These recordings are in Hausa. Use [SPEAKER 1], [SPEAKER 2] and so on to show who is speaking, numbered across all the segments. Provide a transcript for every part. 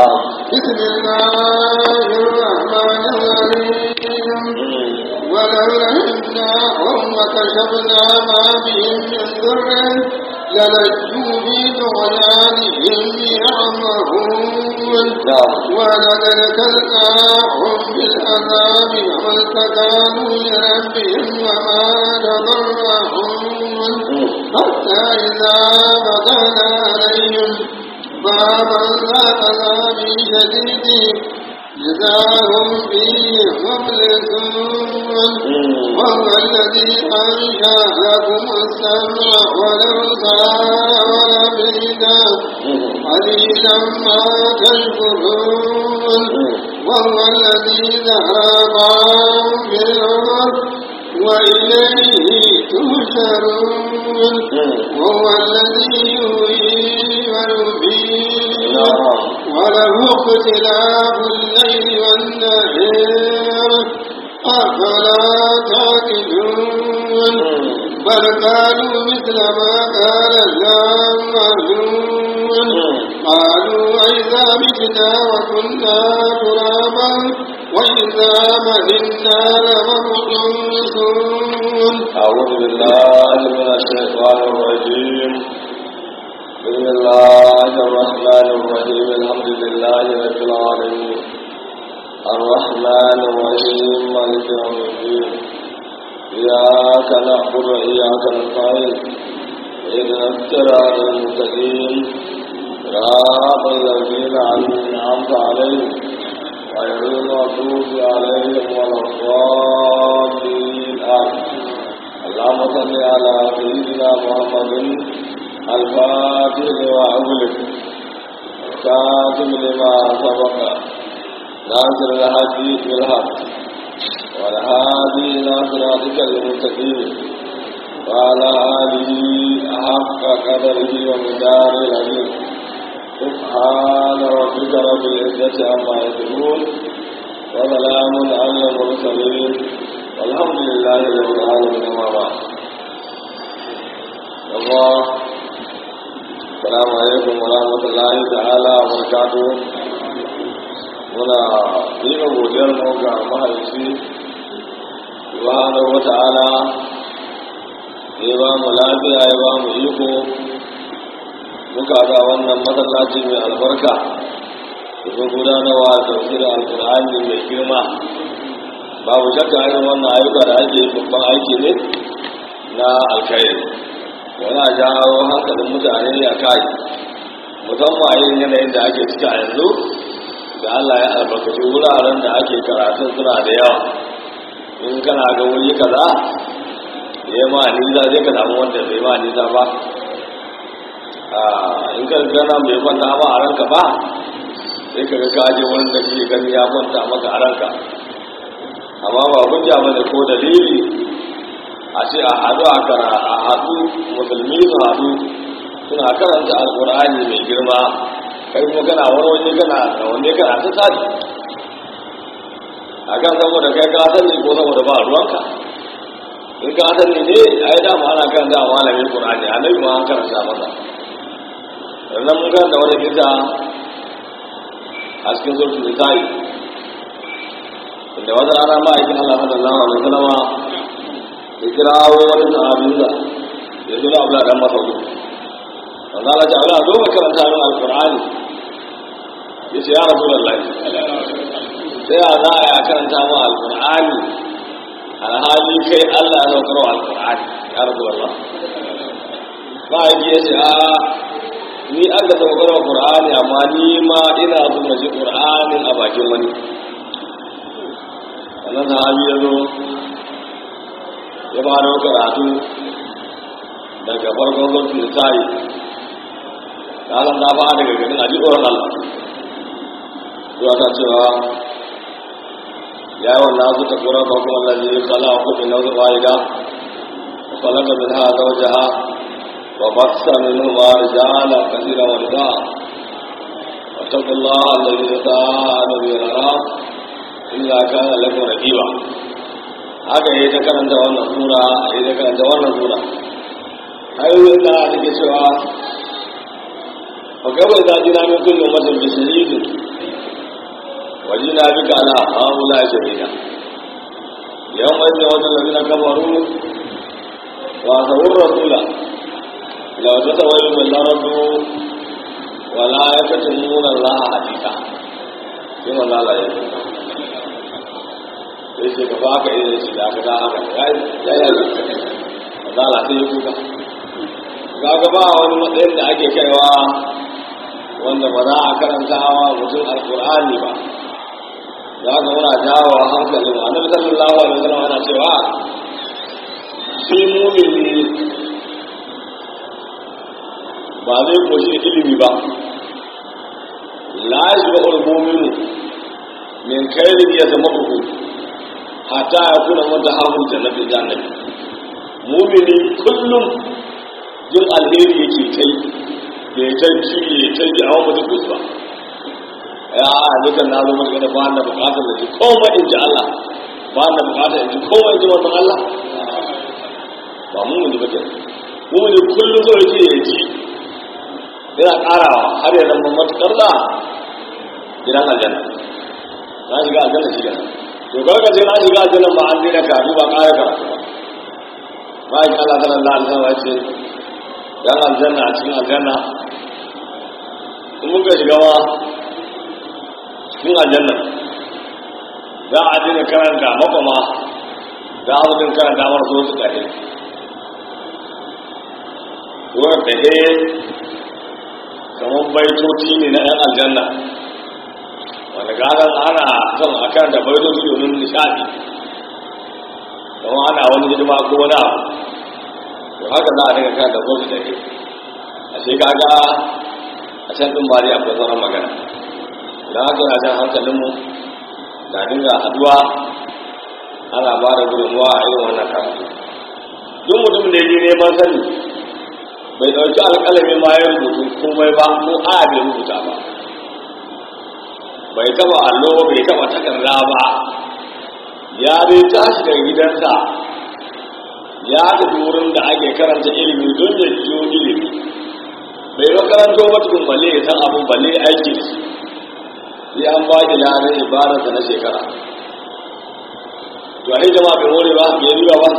[SPEAKER 1] نعم
[SPEAKER 2] بسم الله الرحمن الرحيم ولولا إنهم وكشفنا ما بهم من ضر للجوا في طغيانهم يعمهون
[SPEAKER 1] نعم
[SPEAKER 2] ولقد كذبناهم بالعذاب وما استكانوا لربهم وما تضرعون حتى إذا فتحنا عليهم بابا ذا عذاب شديد إذا هم فيه مبلسون وهو الذي أنشأ لكم السمع والأبصار والأفئدة قليلا ما تشكرون وهو الذي ذهبهم في الأرض وإليه تهشرون وهو الذي يحيي ويميت وله اختلاف الليل والنهار أفلا تعقلون بل قالوا مثل ما قال الأولون قالوا أئذا متنا وكنا ترابا وإذا مهنا لمبعوثون
[SPEAKER 1] أعوذ بالله من الشيطان الرجيم بسم الله الرحمن الرحيم الحمد لله رب العالمين الرحمن الرحيم مالك يوم الدين إياك نعبد وإياك نستعين اهدنا الصراط المستقيم صراط الذين أنعمت عليهم غير المغضوب عليهم ولا الضالين آمين اللهم صل على سيدنا محمد الفاتح لما أغلق الكاتب لما سبق ناصر الهدي بالحق والهادي إلى صراطك المستقيم وعلى آله حق قدره ومدار العظيم سبحان ربك رب العزة عما يصفون وسلام على المرسلين والحمد لله رب العالمين وما بعد الله السلام عليكم ورحمة الله تعالى وبركاته muna miƙa godiyar mu ga mahaifi subhanahu wa ta'ala ya ba mu lafiya ya ba mu iko muka ga wannan masallaci mai albarka da gudanarwa da tafsirin alkur'ani mai girma babu shakka irin wannan ayyuka da ake yi babban aiki ne na alkhairi yana jawo hankalin mutane a kai musamman a irin yanayin da ake ciki a yanzu da Allah ya albarkaci wuraren da ake karatun suna da yawa in kana ga wuri kaza ya ma nisa zai ka samu wanda bai ma nisa ba in ka gana mai kwanta ba a ranka ba sai ka ga kaje wurin da kake gani ya kwanta maka a ranka amma ba hujja ba ne ko dalili a ce a haɗu a kara a haɗu musulmi su haɗu suna karanta alƙur'ani mai girma kai kuma kana wani waje kana da wanne kana ta tsari a kan saboda kai ka sani ko saboda ba ruwanka in ka sani ne a yi dama ana kan da malamin ƙur'ani annabi ma an karanta masa sannan mun karanta wani kisa a cikin sulhu nisa'i inda wata rana ma'aikin Allah sallallahu alaihi wasallama ya kirawo wani sahabinsa ya zo da Abdullah dan Mas'ud wanda Allah ta Allah zo ka karanta min alqur'ani yace ya rasulullahi sai ya za a karanta min alqur'ani alhali kai Allah ya saukar wa alqur'ani ya rasulullah ma'aiki yace a ni aka saukar wa qur'ani amma ni ma ina so na ji qur'anin a bakin wani wannan sahabi ya zo ya fara karatu daga farkon sautin da tayi ranar ta fara daga ganin aji tsoron Allah zuwa ta cewa ya yi wannan su ta kura ba kuma lalzi ya kala a kudin na zuwa ida falaka min ha zaujaha wa basta min huma rijala kasira wa rida wa taqullaha alladhi tasaaluna bihi al-arham illa kana lakum raqiba haka yayi ta karanta wannan sura yayi ta karanta wannan sura ayoyin da take cewa fa gaba da jina min kullu ummatin bi shahidin wajina bika ala haula shahida yawma idza wajal ladina kafaru wa sawur rasula law tatawallu bil ardu wa la yakatumuna allaha haditha sai manzo Allah ya ce sai ce ka baka irin shi da aka da haka ya ya ya manzo Allah sai ya kuka kaga ba wani matsayin da ake kaiwa wanda ba za a karanta wa mutum alkur'ani ba za ka muna jawo hankalin wa annabi sallallahu alaihi wasallam yana cewa shi mumini ba zai koshi ilimi ba la yashba al-mu'minu min khairin yatamahu hatta yakuna mutahammil jannati jannati mumini kullum jin alheri yake kai da ya ta ci ya ta ji awon mutum kusa ba ya a dukan na zo masu gada ba na bukatar da ji komai in ji Allah ba na bukatar in ji komai in ji wannan Allah ba mu mun ji bakin mu mun kullum zo yake ya ji yana karawa har ya zama matukar da gidan aljanna na shiga aljanna shi kenan to kaga sai na shiga aljanna ba an dina karatu ba kare karatu ba bayan Allah sallallahu alaihi wasallam ya ce dan aljanna a cikin aljanna in muka shiga ma cikin aljanna za a dina karanta makoma za a zudin karanta mara so su ɗahe wurin ɗahe kamar baitoci ne na ‘yan aljanna wanda gadon ana son a karanta baitoci domin nishaɗi kamar ana wani hidima ko wani abu to haka za a dinga karanta ko su ɗahe a shi kaga a can ɗin bari akwai sauran magana idan haka yana jan hankalinmu na dinga haduwa ana ba da gudunmuwa a irin wannan karatu duk mutum da ya je neman sani bai ɗauki alƙalami ma ya rubutu komai ba ko a bai rubuta ba bai taba allo bai taba takarda ba ya dai tashi daga gidansa ya tafi wurin da ake karanta ilimi don ya jiyo ilimi bai makaranto matukun balle ya san abin balle aiki da shi sai an ba ki ladan ibadarsa na shekara to ai jama'a bai more ba bai riba ba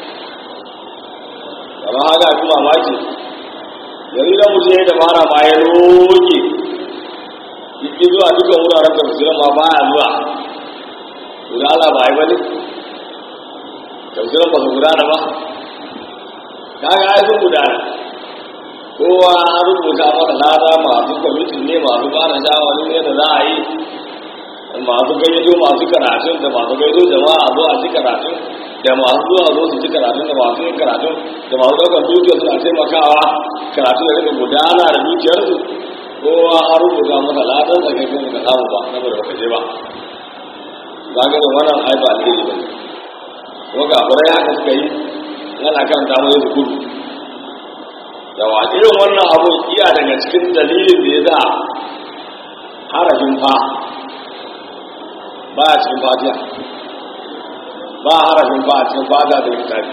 [SPEAKER 1] amma haka kuma mamaki yanzu da mutum ya dabara ma ya roƙe yi zuwa dukan wuraren tafsirin ma baya zuwa to da Allah ba yi bane tafsirin ba su gudana ba kaga ai sun gudana kowa an rubuta masa lada masu kwamitin ne masu bada shawarin yadda za a yi masu gayyato masu karatun da masu gayyato jama'a zo a ci karatun da masu zuwa zo su ci karatun da masu yin karatun da masu ɗaukar dukiyar suna taimakawa karatu da rika gudana da dukiyarsu kowa an rubuta masa ladan da kai kuma ka samu ba saboda baka je ba za ga da wannan ai ba alheri ba kuma ga furai haka suka yi yana kan damu ya gudu yawa irin wannan abun iya daga cikin dalilin da ya za harafin fa ba a cikin fatiha ba harafin fa a cikin fatiha da littafi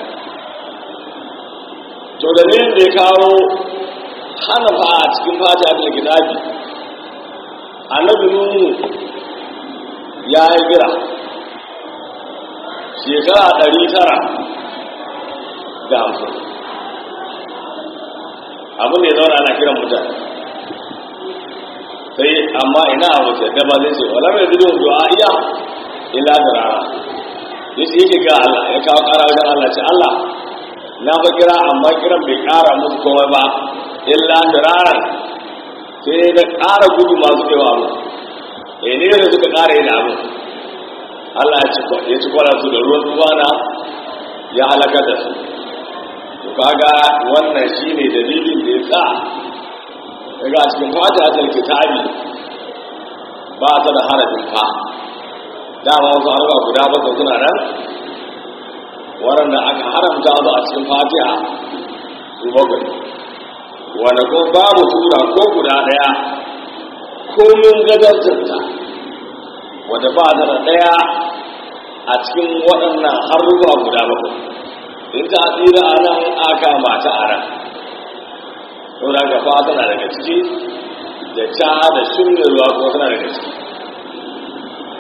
[SPEAKER 1] to dalilin da ya kawo hana fa a cikin fatiha da littafi annabi nuhu ya yi gira shekara ɗari tara da hamsin abin da ya zauna ana kiran mutane sai amma ina a wace da ba zai ce wala mai zidon du'a iya illa da rana yace yake ga Allah ya kawo kara wajen Allah ce Allah na fa kira amma kiran bai kara musu komai ba illa da rana sai da kara gudu masu kewa mu eh ne da suka kara yin abu Allah ya ci ya ci kwala su da ruwan tuwana ya halaka da su to kaga wannan shine dalilin da yasa daga cikin fatihatul kitabi ba ta da harafin fa dama wasu harba guda bakwai suna nan waɗanda aka haramta su a cikin fatiha su bakwai wanda ko babu tura ko guda ɗaya komin gajartarta wadda ba ta da ɗaya a cikin waɗannan harufa guda bakwai in ta tsira a nan aka mata a nan saboda gaba tana daga ciki da ta da shirya ruwa kuma tana daga ciki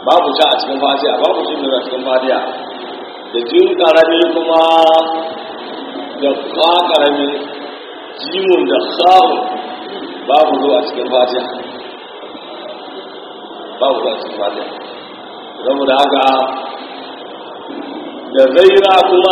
[SPEAKER 1] babu ta a cikin fatiha babu shi a cikin fatiha da jin karami kuma da kwa karami jimun da kha'un babu zuwa a cikin fatiha babu zuwa a cikin fatiha saboda haka da zaira kuma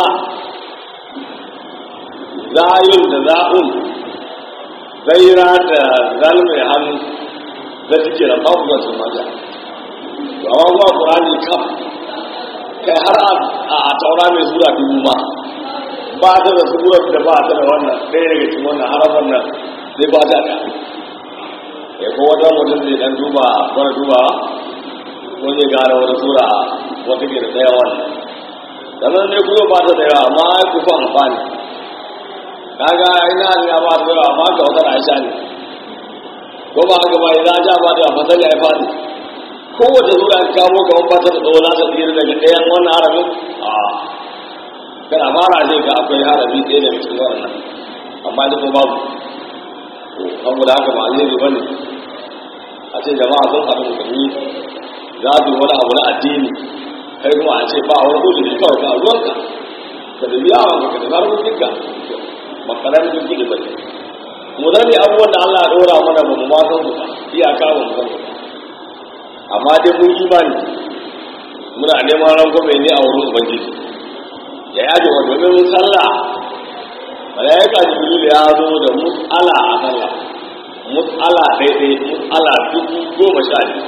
[SPEAKER 1] zayun da za'un zaira da zalmai hannu da suke da babu zuwa cikin fatiha amma kuma ƙurani kam kai har a taura mai sura dubu ma ba ta da surar da ba ta da wannan ɗaya daga cikin wannan harafan nan zai ba ta da ya ko wata mutum zai dan duba wani duba ko zai gane wata sura wata ke da ɗaya wannan sannan ne kuma ba ta da yawa amma ai ku fa amfani kaga ina ne ba ta da yawa amma ka wata Aisha ne ko ba haka ba idan ja ba da fasali ai fadi kowace sura ka kamo kamar ba ta da tsawo za ta tsira daga ɗayan wannan harafin a kana fara ne ga akwai harafi ɗaya daga cikin wannan amma da kuma babu saboda haka ba alheri ba ne a ce jama'a sun haɗu musulmi za su wani abu na addini kai kuma a ce ba wani uzuri kawai ka ruwanka ka da biya wa ka da harkokinka makarar jirgi da bai mu zane abubuwan da Allah ya ɗora mana ba mu ma san su ba iyaka ba mu san su ba amma dai mun imani muna neman rangwame ne a wurin ubangiji ya yaje wa domin sallah malaika jibril ya zo da mus'ala a sallah mus'ala daidai mus'ala dubu goma sha biyu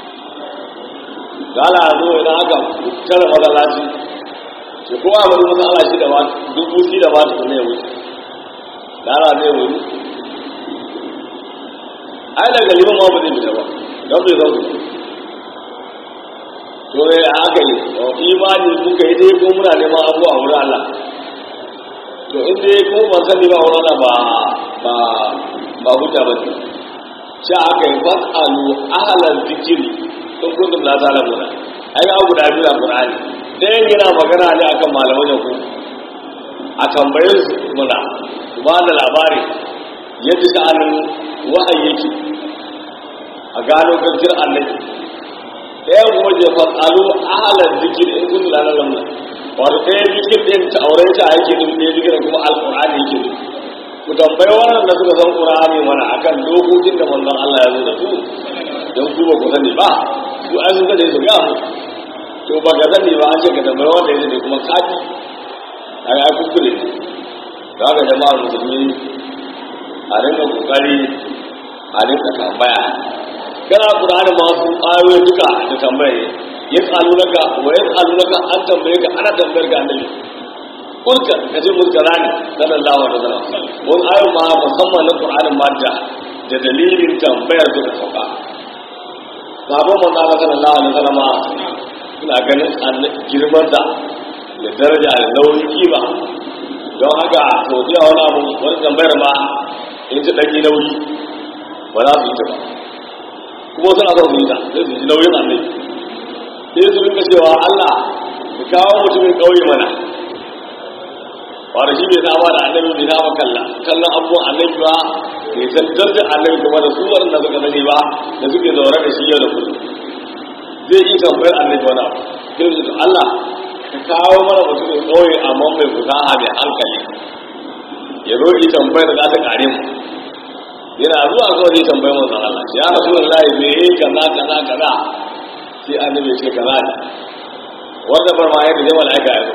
[SPEAKER 1] gala zo idan aka tara masallaci ce kowa ya bari mus'ala shi da ba dubu shi da ba ta kuma ya wuce gala zai wuri ai daga liman ma ba zai fita ba don bai zan wuce to ya haka yi imani muka yi dai ko muna neman abu a wurin Allah to in dai ko ban sani ba wurin Allah ba ba ba hujja ba ce sha aka yi fasalu ahlan zikiri in kuntum la ta'lamuna ai ga guda biyu a Qur'ani ɗayan yana magana ne akan malaman da ku a tambayar su muna su ba da labari yadda sha'anin wahayi yake a gano gaskiyar annabi ɗayan kuma je fasalu ahalar zikir in kun lana lamna wato ɗaya zikir ɗin ta auren ta yake din ɗaya zikir kuma alƙur'ani yake din ku tambayi wannan da suka san ƙur'ani mana akan dokokin da manzon Allah ya zo da su don ku ba ku sani ba su an sun sani su ga mu to ba ka sani ba an ce ka tambayi wanda ya sani kuma kaji a ga kuskure ga ga jama'ar musulmi a rinka kokari a rinka tambaya kana Qur'ani masu ayoyi duka da tambaye ya tsalu naka wa ya tsalu naka an tambaye ka ana tambayar ka annabi kulka ka ce mulkarani sallallahu alaihi wasallam mun ayoyi ma musamman na Qur'ani ma da da dalilin tambayar da sauka sabon manzo Allah sallallahu alaihi wasallam suna ganin girman da da daraja da nauyin kima don haka to da wani abu wani tambayar ma in ji ɗanyi nauyi ba za su yi ta ba kuma suna son su yi ta sai su ji nauyin annabi sai su rinka cewa Allah ka kawo mutumin ƙauye mana wanda shi bai saba da annabi bai saba kalla kallon abubuwan annabi ba bai san darajar annabi kuma da su waɗanda suka sani ba da suke zaune da shi yau da kullum zai yi tambayar annabi wani abu sai su Allah ka kawo mana mutumin ƙauye amma mai fusaha mai hankali ya zo yi tambayar da za ta kare mu yana zuwa kawai zai tambayi manzon Allah ya rasulullahi me yayi kaza kaza kaza sai annabi ya ce kaza ne wanda bar ma yadda jama'a aka yi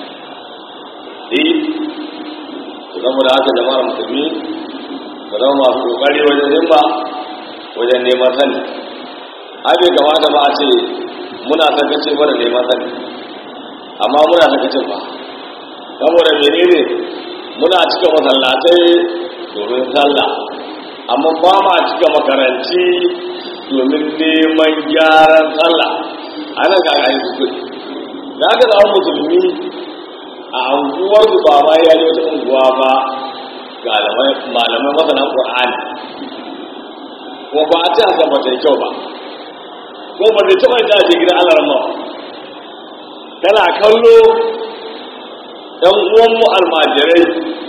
[SPEAKER 1] eh to zama da haka jama'ar musulmi ba zama masu kokari wajen himma wajen neman sani ai bai kamata ba a ce muna sakace mana neman sani amma muna sakacin ba saboda menene muna cika masallatai domin sallah amma ba ma cika makaranci domin neman gyaran sallah ana kaga yi su kudi da aka zama musulmi a anguwar su ba ma ya wata unguwa ba ga malamai masana ƙwa'ani ko ba a ci a san bata kyau ba ko ba ta taɓa ta ce gidan allah rama tana kallo ɗan uwanmu almajirai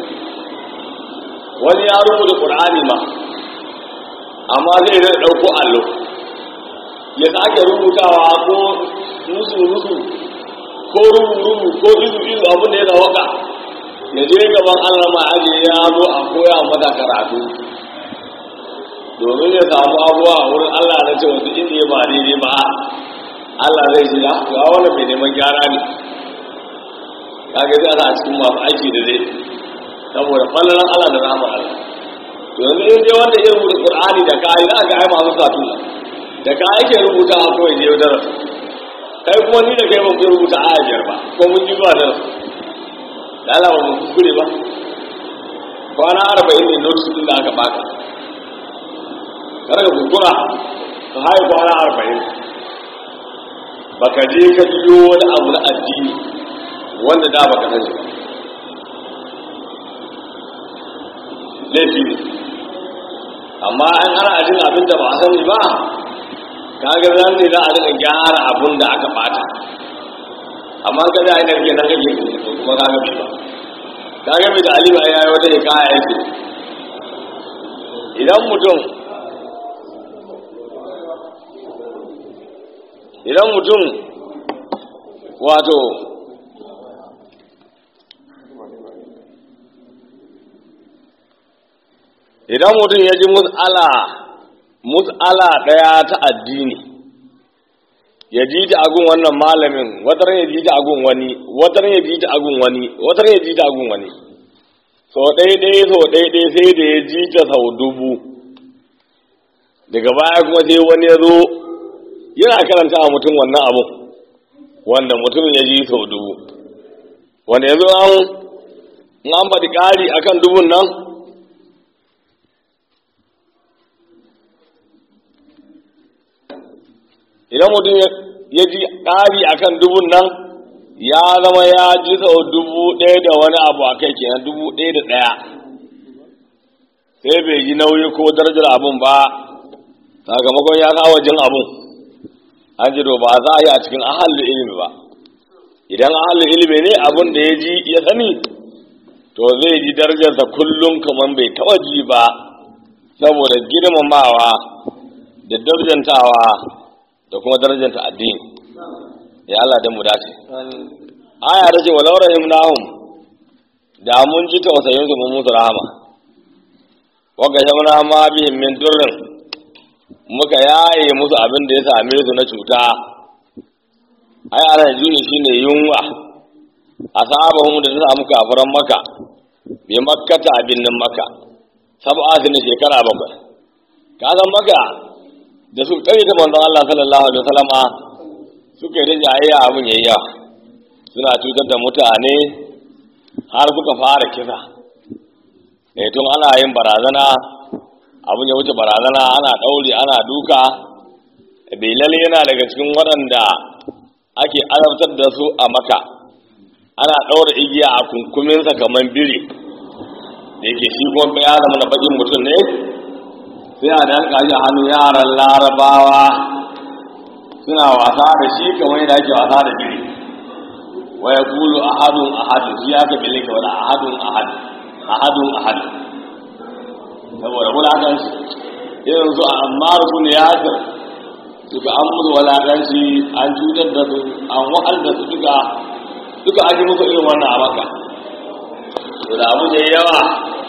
[SPEAKER 1] wani ya rubuta ƙur'ani ma amma zai zai ɗauko allo ya sake rubutawa ko musu-musu ko rubu-rubu ko izu-izu abin da ya zawaka ya je gaban allah ma aje ya zo a koya mata karatu domin ya samu abuwa a wurin allah na cewa duk inda ya ba daidai ba allah zai ce ya ga wani mai neman gyara ne ya ga zai a cikin masu aiki da zai saboda fallalan allah da ramar allah yanzu in dai wanda ya rubuta qur'ani da kai za ga ai masu satu da ka yake rubuta a kawai je da kai kuma ni da kai ban rubuta aya biyar ba ko mun ji ba da da Allah ba mu kuskure ba kwana arba'in ne notice din da aka baka kada ka kuskura ka haye kwana arba'in baka je ka biyo wani abu na addini wanda da baka san shi ba laifi ne amma an ana ajin abin da ba a sani ba kaga zan ne za a rika gyara abin da aka bata amma ka da ainihin ke nan kake ko kuma kaga bai ba kaga bai da alima ya yi wata hikaya yake idan mutum idan mutum wato idan mutum ya ji mus'ala mus'ala ɗaya ta addini ya ji ta agun wannan malamin watar ya ji ta agun wani watar ya ji ta agun wani watar ya ji ta agun wani so ɗaya so ɗaya sai da ya ji ta sau dubu daga baya kuma sai wani ya zo yana karanta a mutum wannan abu wanda mutum ya ji sau dubu wanda yanzu an an faɗi ƙari akan dubun nan idan mutum ya ji ƙari a kan dubun nan ya zama ya ji sau dubu ɗaya da wani abu a kai kenan dubu ɗaya da ɗaya sai bai ji nauyi ko darajar abun ba sakamakon ya kawo jin abun an ji ba za a yi a cikin ahalin ilimi ba idan ahalin ilimi ne abun da ya ji ya sani to zai ji darajarsa kullum kamar bai taɓa ji ba saboda girmamawa da darajantawa da kuma darajanta addini ya Allah dan mu dace aya ta ce walau rahimnahum da mun ji tausayin su mun musu rahama wa gashamna ma bihim min durrin muka yaye musu abin da ya same su na cuta ai ana juni shine yunwa asabahum da ta samu kafiran maka bi makkata abin nan maka sab'a shekara bakwai ka san maka da su kare ta manzon Allah sallallahu alaihi wasallama suka yi jayayya abin yayi yawa suna cutar da mutane har suka fara kisa eh tun ana yin barazana abin ya wuce barazana ana ɗaure ana duka bilal yana daga cikin waɗanda ake azabtar da su a maka ana ɗaura igiya a kunkuminsa kamar biri da yake shi kuma ya zama na bakin mutum ne sai a danka shi a hannun yaran larabawa suna wasa da shi kamar yadda ake wasa da biri waya kulu ahadun ahadun shi aka bile ka wani ahadun ahadun ahadun ahadun saboda wulakanci irin su a ammar su ne yasir suka an musu wulakanci an cutar da su an wahal da su duka duka an yi musu irin wannan a maka to da abu da yawa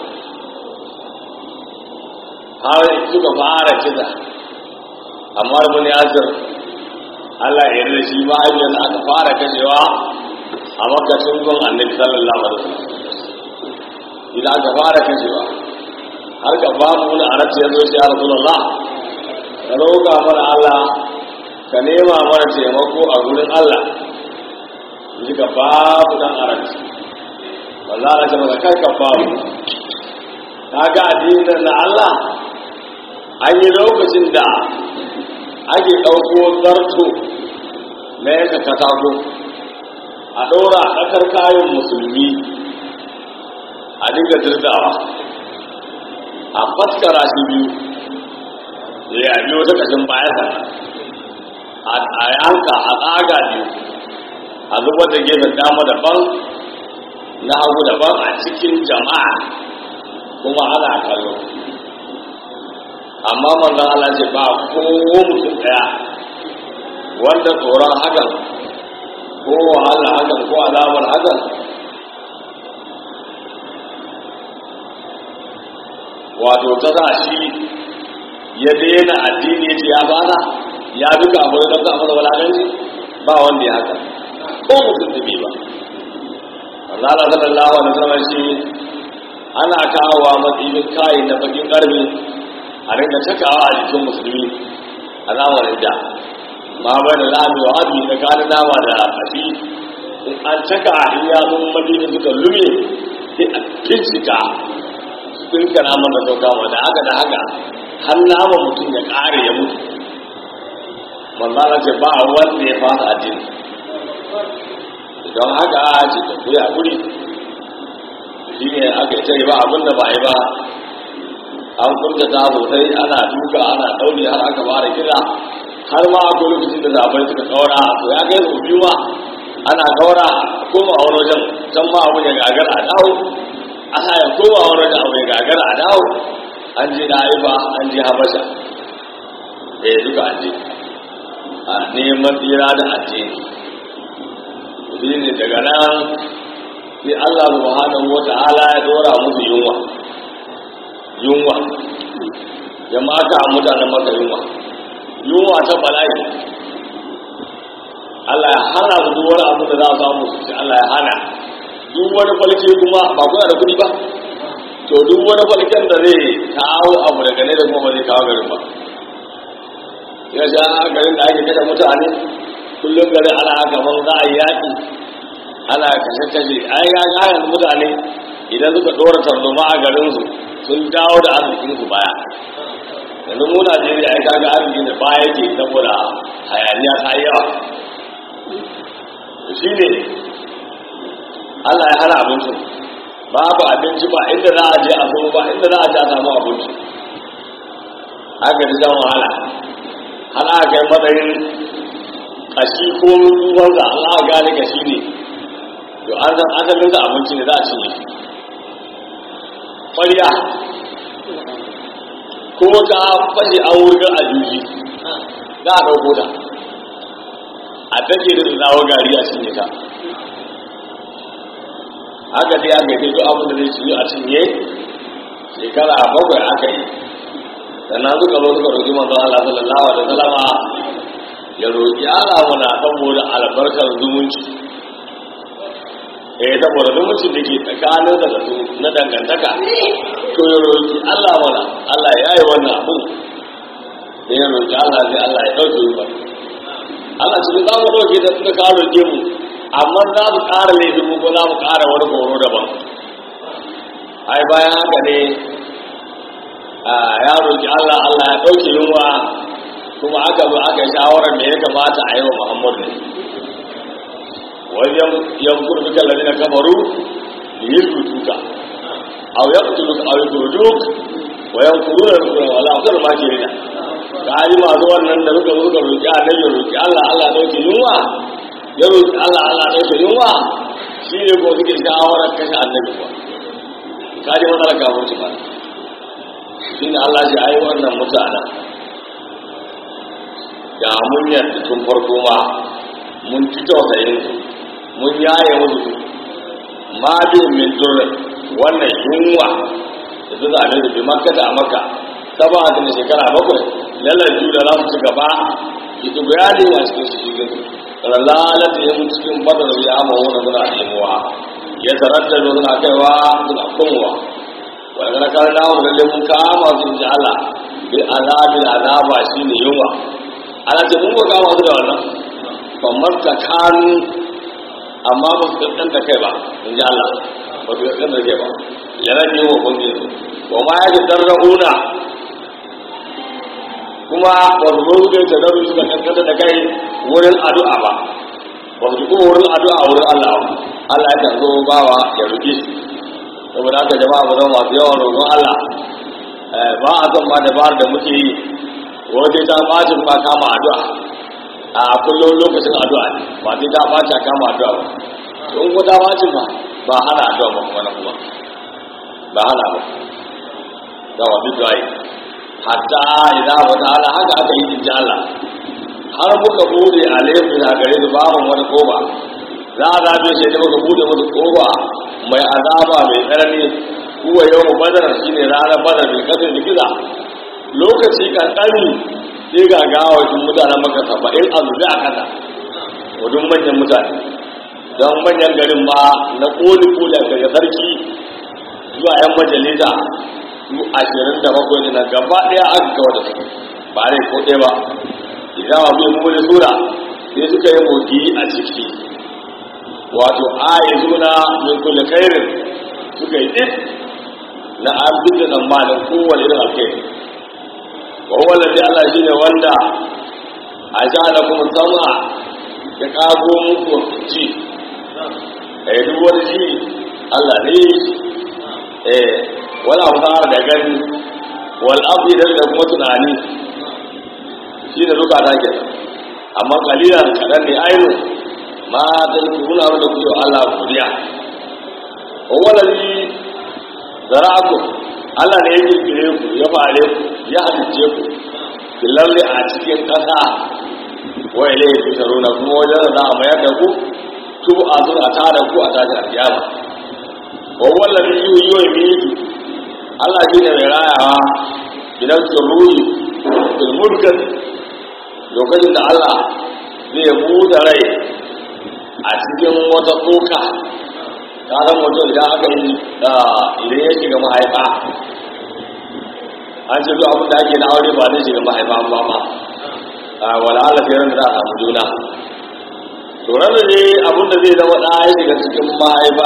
[SPEAKER 1] har suka fara kisa amma ibn yasir Allah ya yarda shi ma hanyar aka fara kashewa a makashin gun annabi sallallahu alaihi wasallam idan aka fara kashewa har ka ba mu wani arabci ya zo shi ya rasulullah ka roƙa mana Allah ka nema mana taimako a gurin Allah ji ka babu dan arabci wallahi ta maka kai ka babu kaga addinin na Allah an yi lokacin da ake ɗauko zarto na yanka katako a ɗora a ƙasar kayan musulmi a dinga dirdawa a faskara shi biyu ya yi wata ƙashin bayansa a yanka a tsaga biyu a zubar da gefen dama daban na hagu daban a cikin jama'a kuma ana kallo amma manzon Allah ce ba ko mutum daya wanda tsoron hakan ko wahala hakan ko alamar hakan wato ta sa shi ya daina addini ya ce ya fara ya bi kafin don ka masa walakanci ba wanda ya haka ko mutum da bai ba Allah sallallahu alaihi wasallam shi ana kawowa matsayin kai na bakin karfi a rinka cakawa a jikin musulmi a zamanin da ma bai da lami wa hadu da kanin nama da kafi in an caka in ya zo madina suka lume sai a kincika sun kana mana sauka da haka da haka har nama mutum ya kare ya mutu manzana ce ba wanda ya fasa addini don haka a ce ta kuya guri shi ne aka yi tare ba abin da ba yi ba an kunta ta sosai ana duka ana ɗauri har aka fara kira har ma akwai lokacin da zaɓai suka kaura to ya kai su biyu ma ana kaura koma a wani wajen can ma abin ya gagar a dawo ana ya koma a wani wajen abu ya gagar a dawo an je da haifa an je habasha eh duka an je a neman tsira da addini shi ne daga nan sai Allah subhanahu wa ta'ala ya dora musu yunwa yunwa ya maka a mutanen maka yunwa yunwa ta bala'i Allah ya hana su duk wani abu da za a samu su ci Allah ya hana duk wani falke kuma ba kuna da kuɗi ba to duk wani falken da zai kawo abu daga ne da kuma ba zai kawo garin ba ya sha garin da ake kashe mutane kullum garin ana haka man za a yi yaƙi ana kashe-kashe ai ya gayan mutane idan suka ɗora tarzoma a garinsu sun dawo da arzikinsu baya yanzu mu najeriya ya kaga arzikin da baya ke saboda hayaniya ta yi yawa shi ne allah ya hana abincin babu abinci ba inda za a je a zo ba inda za a je a samu abinci haka da jan wahala har aka kai matsayin kashi ko ruwansa an aka gane kashi ne to an san asalinsa abinci ne za a cinye ƙwarya ko ta fashe an wurgar a juji za a ɗauko ta a take da zawo gari a cinye ta haka dai aka yi duk abin da zai cinye a cinye shekara bakwai aka yi sannan suka zo suka roƙi manzon Allah sallallahu alaihi wasallama ya roƙi Allah mana saboda albarkar zumunci eh saboda zumunci da ke tsakanin da su na dangantaka to ya roƙi Allah mana Allah ya yi wannan abu da ya roƙi Allah sai Allah ya ɗauke yi ba Allah ce za mu ɗauke da suka kawo roƙe mu amma za mu ƙara laifin mu ko za mu ƙara wani horo daban ai bayan haka ne ya roƙi Allah Allah ya ɗauke yunwa kuma aka zo aka shawarar me ya kamata a yi wa Muhammadu wajen yankun duka lalina kamaru yi rutuka a ya kutu a yi kurjuk wa yankuru da rukuna wala wakar ma ke rina ka yi masu wannan da suka zo suka roƙi a nan ya roƙi Allah Allah ya ɗauke yunwa ya roƙi Allah Allah ya ɗauke yunwa shi ne ko suke shawarar kashe annabi ba ka ji matsalar kafin su ba shi ne Allah shi ayi wannan mutanen da mun yadda tun farko ma mun ci tausayin su mun yaye musu ma bin min durrin wannan yunwa da su zaɓe da bi makka da maka saba da shekara bakwai lalar da za su ci gaba ita bayani a cikin su cikin lalata yin cikin badar ya amma wani suna nemuwa ya tarar da suna kaiwa suna kunwa wanda na kar da mu lalle mun kama su inji Allah bil azabin azaba shine yunwa ana ce mun kama su da wannan kamar ta kanu amma ba su kankan da kai ba inji Allah ba su kankan da kai ba ya rage wa kungi su wa ma ya ji darra'una kuma ba su zo suka ta daru suka kankan da kai wurin addu'a ba ba su kuma wurin addu'a wurin Allah Allah ya kan zo bawa ya rufe shi saboda haka jama'a mu zama masu yawan roƙon Allah ba a son ma dabarar da muke yi waje ta bacin ba kama addu'a a kullum lokacin addu'a ne ba sai ta baci a kama addu'a ba in ko ta bacin ba ba hana addu'a ba kuma na kuma ba hana ba ga wa duk dai hatta idan wa ta'ala haka aka yi inji Allah har muka bude a laifin a gare su babu wani koba za a zabe shi da muka bude musu koba mai azaba mai tsanani kuwa yau mu badar shi ne ranar badar mai kasar giza lokaci kankani sai ga gawakin mutanen maka saba'in a zube a kasa wadun manyan mutane don manyan garin ba na koli koli a gari sarki zuwa yan majalisa su ashirin da bakwai na gaba ɗaya aka kawo da su ba ne ko ɗaya ba idan abu yi mummuni sura sai suka yi moki a ciki wato ayi zuna min kulle kairin suka yi ɗin na an fi da tsammanin kowane irin alkhairi wa wallafi Allah shi ne wanda a sha da kuma sama ya kago muku ji a yi duk wani ji Allah ne eh wala fara da gani wal abdi da kuma tunani shi da duka ta kenan amma kalilan kadan ne ainu ma da kuna da ku Allah kuriya wa wallafi zara'aku Allah ne ya kirkire ku ya fare ku ya halicce ku lalle a cikin ƙasa wa ilayhi tusharuna kuma wajen da a mayar da ku tubu a zuwa ta da ku a tashi alkiyama wa wallahi yuyi wa yumitu Allah shi ne mai rayawa idan su ruhi fil mulkin lokacin da Allah zai buɗe rai a cikin wata tsoka ta zan mutum idan aka yi idan ya shiga mahaifa an ce duk abin da ake na aure ba zai shiga mahaifa ba ma wala ala sai da za a samu juna to ran da ne abin da zai zama ɗaya ya shiga cikin mahaifa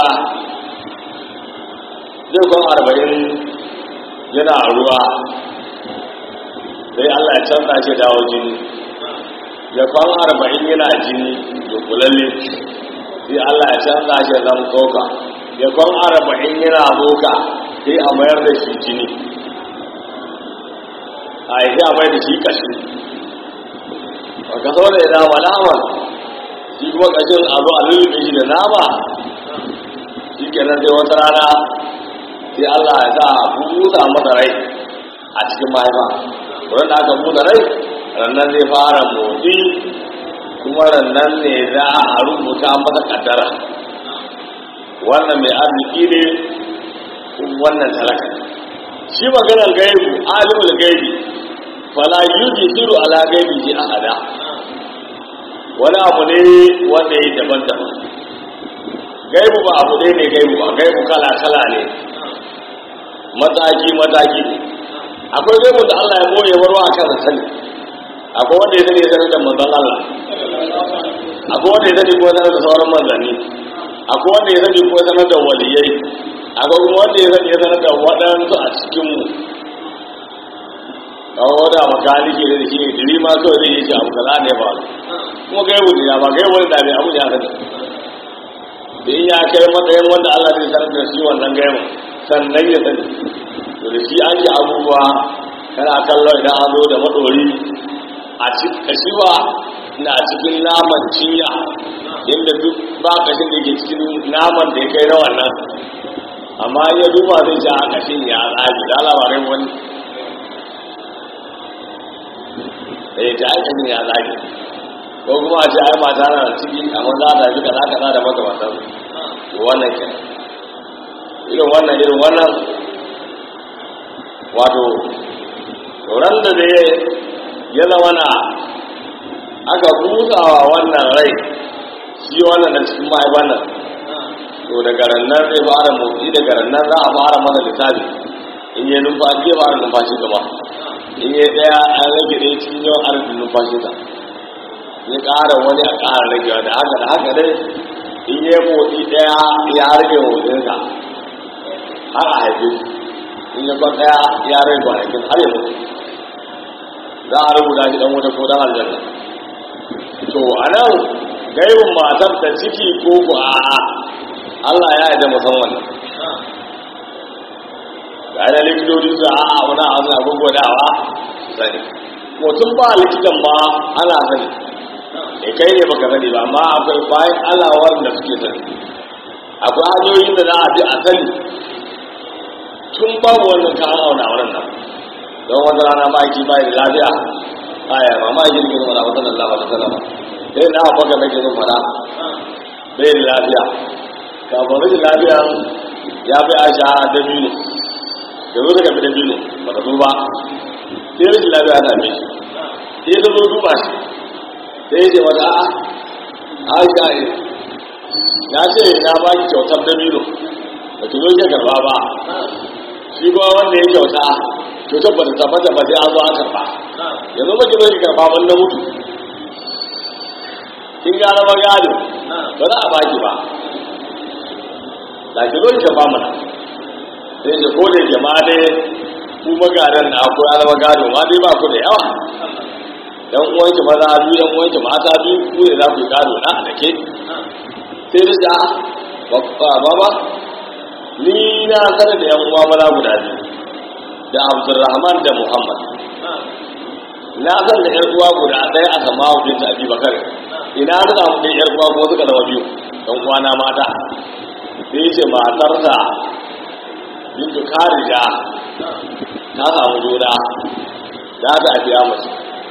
[SPEAKER 1] zai kwan arba'in yana ruwa sai Allah ya canza shi dawo jini ya kwan arba'in yana jini dunkulalle sai Allah ya canza shi zan tsoka ya kwan arba'in yana tsoka sai a mayar da shi jini a yi a mayar da shi kashi a kaso da ya dama naman shi kuma kashin a zo a lullube shi da nama shi kenan sai wata rana sai Allah ya sa a busa masa rai a cikin mahaifa wurin da aka busa rai rannan zai fara motsi kuma rannan ne za a rubuta masa kaddara wannan mai arziki ne wannan talaka shi maganar gaibu alimul gaibi fala yujisiru ala gaibi ji ahada wani abu ne wanda ya daban-daban gaibu ba abu ne ne gaibu ba gaibu kala-kala ne mataki-mataki ne akwai gaibu da Allah ya boye warwa a kan sani akwai wanda ya sani ya sanar da manzan Allah akwai wanda ya sani ko sanar da sauran manzanni akwai wanda ya sani ko sanar da waliyai akwai kuma wanda ya sani ya sanar da waɗansu a cikinmu kawo da makaniki da shi ne diri ma kawai zai yi shi abu kaza ne ba kuma gaibu ne ba gaibu ne da bai abu ya sani da in ya kai matsayin wanda Allah zai sanar da shi wannan gaibu sannan ya sani to da shi an yi abubuwa kana kallo idan an zo da madori a cikin kashiwa na cikin naman cinya inda duk ba kashin da ke cikin naman da ya kai na wannan amma ya duba zai ci a kashin ya tsagi da labarai wani eh ta aikin ya tsagi ko kuma a ce ai mata na ciki amma za ta ji kaza kaza da makamantan wannan kenan irin wannan irin wannan wato ran da zai ya zama na aka busawa wannan rai shi wannan da cikin mahaifan nan to daga rannan zai fara motsi daga rannan za a fara mana lissafi in yi numfashi ya fara numfashi gaba in yi ɗaya an rage ɗaya cikin yawan arzikin numfashi ta ya ƙara wani a ƙara ragewa da haka da haka dai in yi motsi ɗaya ya rage motsinsa har a haife shi in ya kwan ɗaya ya rage kwanakin har ya mutu za a rubuta shi dan wuta ko dan aljanna to a nan gaibin matar ta ciki ko ku a'a Allah ya yi da musamman ga yana likitoci su a'a wani a wani abin gwadawa sani mutum ba likitan ba ana sani e kai ne baka sani ba amma akwai bayan Allah wanda suke sani akwai hanyoyin da za a bi a sani tun babu wannan ka auna wannan nan don wata rana maki bai da lafiya aya ba ma yi girgin wala wata Allah wa sallama sai na baka nake zan fara bai da lafiya kafin rashin lafiya ya fi aisha da biyu da zo daga da biyu ba ta zo ba sai rashin lafiya ta mai sai ta zo duba shi sai ya ce wata a'a aisha ne na ce na ba ki kyautar da biyu da ki zo ki karba ba shi kuma wanda ya kyauta kyautar ba ta tabbata ba sai an zo an karba yanzu ba ki zo ki karba ban na mutu kin gane ba gado ba za a baki ba da ki zo ki karba mana sai ce ko da ke ma dai ku magadan na akwai alama gado ma dai ba ku da yawa dan uwanki maza biyu dan uwanki mata biyu ku ne za ku yi gado na da ke sai da ja baba ni na sanar da yan uwa maza guda biyu da abdulrahman da muhammad na san da yar uwa guda ɗaya a sama hudun ta abi bakar ina na samu da yar uwa ko suka zama biyu dan uwa na mata sai ce matarsa bintu karija ta samu juna za ta afiya mace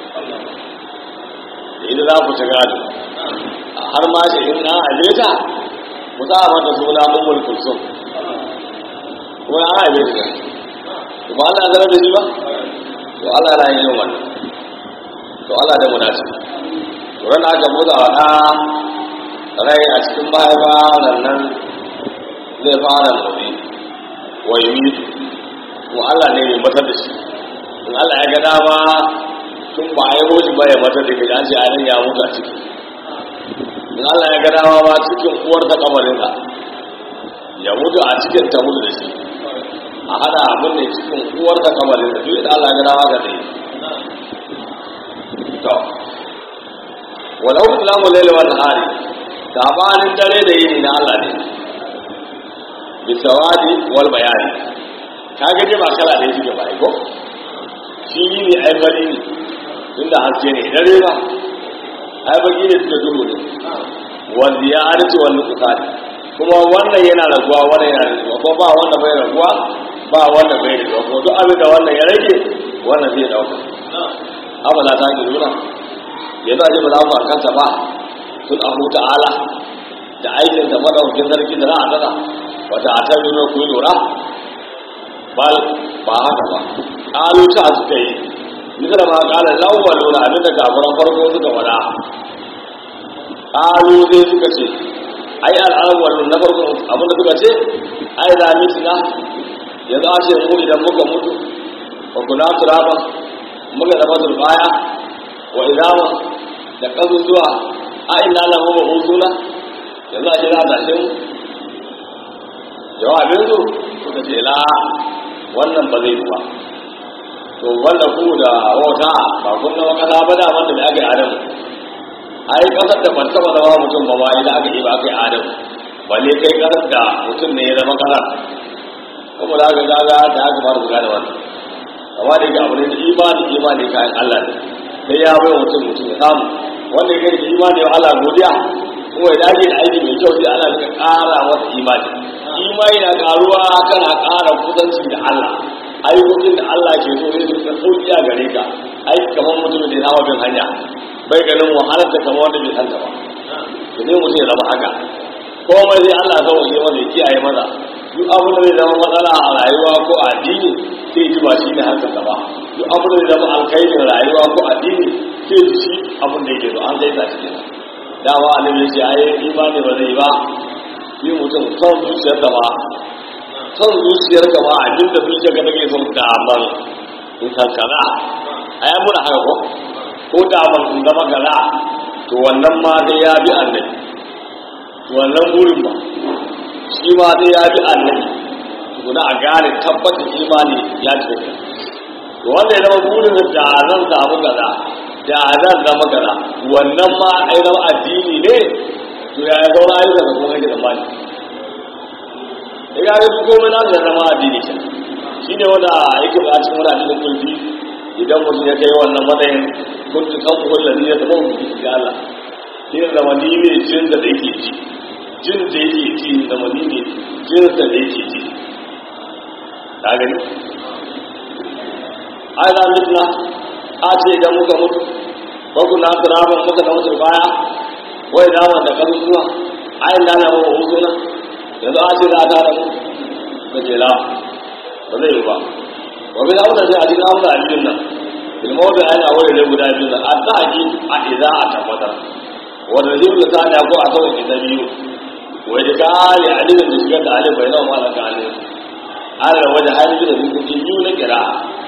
[SPEAKER 1] da ita za ku ci gado har ma ce in an aje ta ku sa mata suna ummul kulsum ko an aje ta to ba Allah zara da shi ba to Allah yana yin wannan to Allah da munafi to ran aka buɗa wa ɗa rai a cikin mahaifa nan nan zai fara motsi wa yi ko Allah ne mai matar da shi in Allah ya ga dama tun ba a yi hoji ba ya matar da ke an ce ainihin ya mutu a ciki in Allah ya ga dama ba cikin uwar ta kamarinka ya mutu a cikin ta mutu da shi a hada abin da cikin uwar ta kamarinka duk da Allah ya ga dama ka zai to walau islamu laila wa nahari sabanin dare da yini na Allah ne bisawadi wal bayani ka ga dai ba kala da yake ba ko shi ne ai bari ne tunda haske ne dare ba ai baki ne suka duhu ne wanda ya arci wani kusari kuma wannan yana raguwa wannan yana raguwa ko ba wanda bai raguwa ba wanda bai raguwa ko duk abin da wannan ya rage wannan zai dauka abala ta ki nuna yanzu a ji ba za mu kanta ba tun abu ta'ala da aikin da madaukakin sarki da za a tsada wata a ta nuna ku lura bal ba haka ba ƙalu ta suka yi misal ma ƙala lawal lura abin da kafiran farko suka wada ƙalu sai suka ce ai al'awwal na farko abin da suka ce ai da mitina yanzu a ce mu idan muka mutu wa kula turaban muka zama turbaya wa idama da ƙasusuwa a ina lahu wa husuna yanzu a ce za a tashe mu jawabin su suka ce la wannan ba zai ba to wanda ku da wata ba kun zama kasa ba da wanda da aka yi adamu ai kasar da ban taba zama mutum ba ma idan aka yi ba aka yi adamu balle kai kasar da mutum ne ya zama kasar kuma da aka gaga da aka fara buga da wannan amma da yake abu ne da imani imani kayan Allah ne sai ya bai mutum mutum ya samu wanda ya kai imani wa Allah godiya kuma ya dace da aiki mai kyau sai Allah ya ƙara masa imani imani na karuwa kana ƙara kusanci da Allah ayyukokin da Allah ke so zai suka sauki a gare ka ai kamar mutumin da ya hawa bin hanya bai ganin wahalar da kamar wanda bai santa ba to ne mutum ya zama haka komai sai Allah ya sauke masa ya kiyaye maza duk abin da zai zama matsala a rayuwa ko a addini sai ji ba shi ne hankalta ba duk abin da zai zama alkhairin rayuwa ko addini sai ji shi abin da yake so an zai sa cikin dama annabi ya ce ai imani ba zai ba yi mutum son zuciyar da ba son zuciyar ka ba abin da zuciyar ka take son daman in san kaza a yi muna haka ko ko daman in zama kaza to wannan ma sai ya bi annabi to wannan burin ba shi ma sai ya bi annabi tukuna a gane tabbatar imani ya ce to wanda ya zama burin da zan samu kaza da zan zama kaza wannan ma ai zama addini ne to ya yi zaura ayyuka da kuma kake zamani ya ga duk komai na da zama addini ce shi ne wanda yake da cikin wani addinin kulfi idan mutum ya kai wannan matsayin kuntu kan kuhun lalli ya zama mutum ga Allah shi ne zama ni ne jin da yake ji jin da yake ji zama ni ne jin da yake ji ka gani ai da mitna a ce idan muka mutu ko kuna turaban muka da mutu baya wai naman da kan zuwa ayin da na mawa hutuna yanzu a ce za a tara mu da ke la ba zai yi ba wa bi zauna sai a cikin amsa a cikin nan ilmo da yana wani ne guda biyu nan a ta haƙi a iza a tabbatar wanda zai da ta da ko a kawai ita biyu wai da ka ali alimin da shigar da alim bai nawa ma da ka alim ala wajen hali da hukunci biyu na kira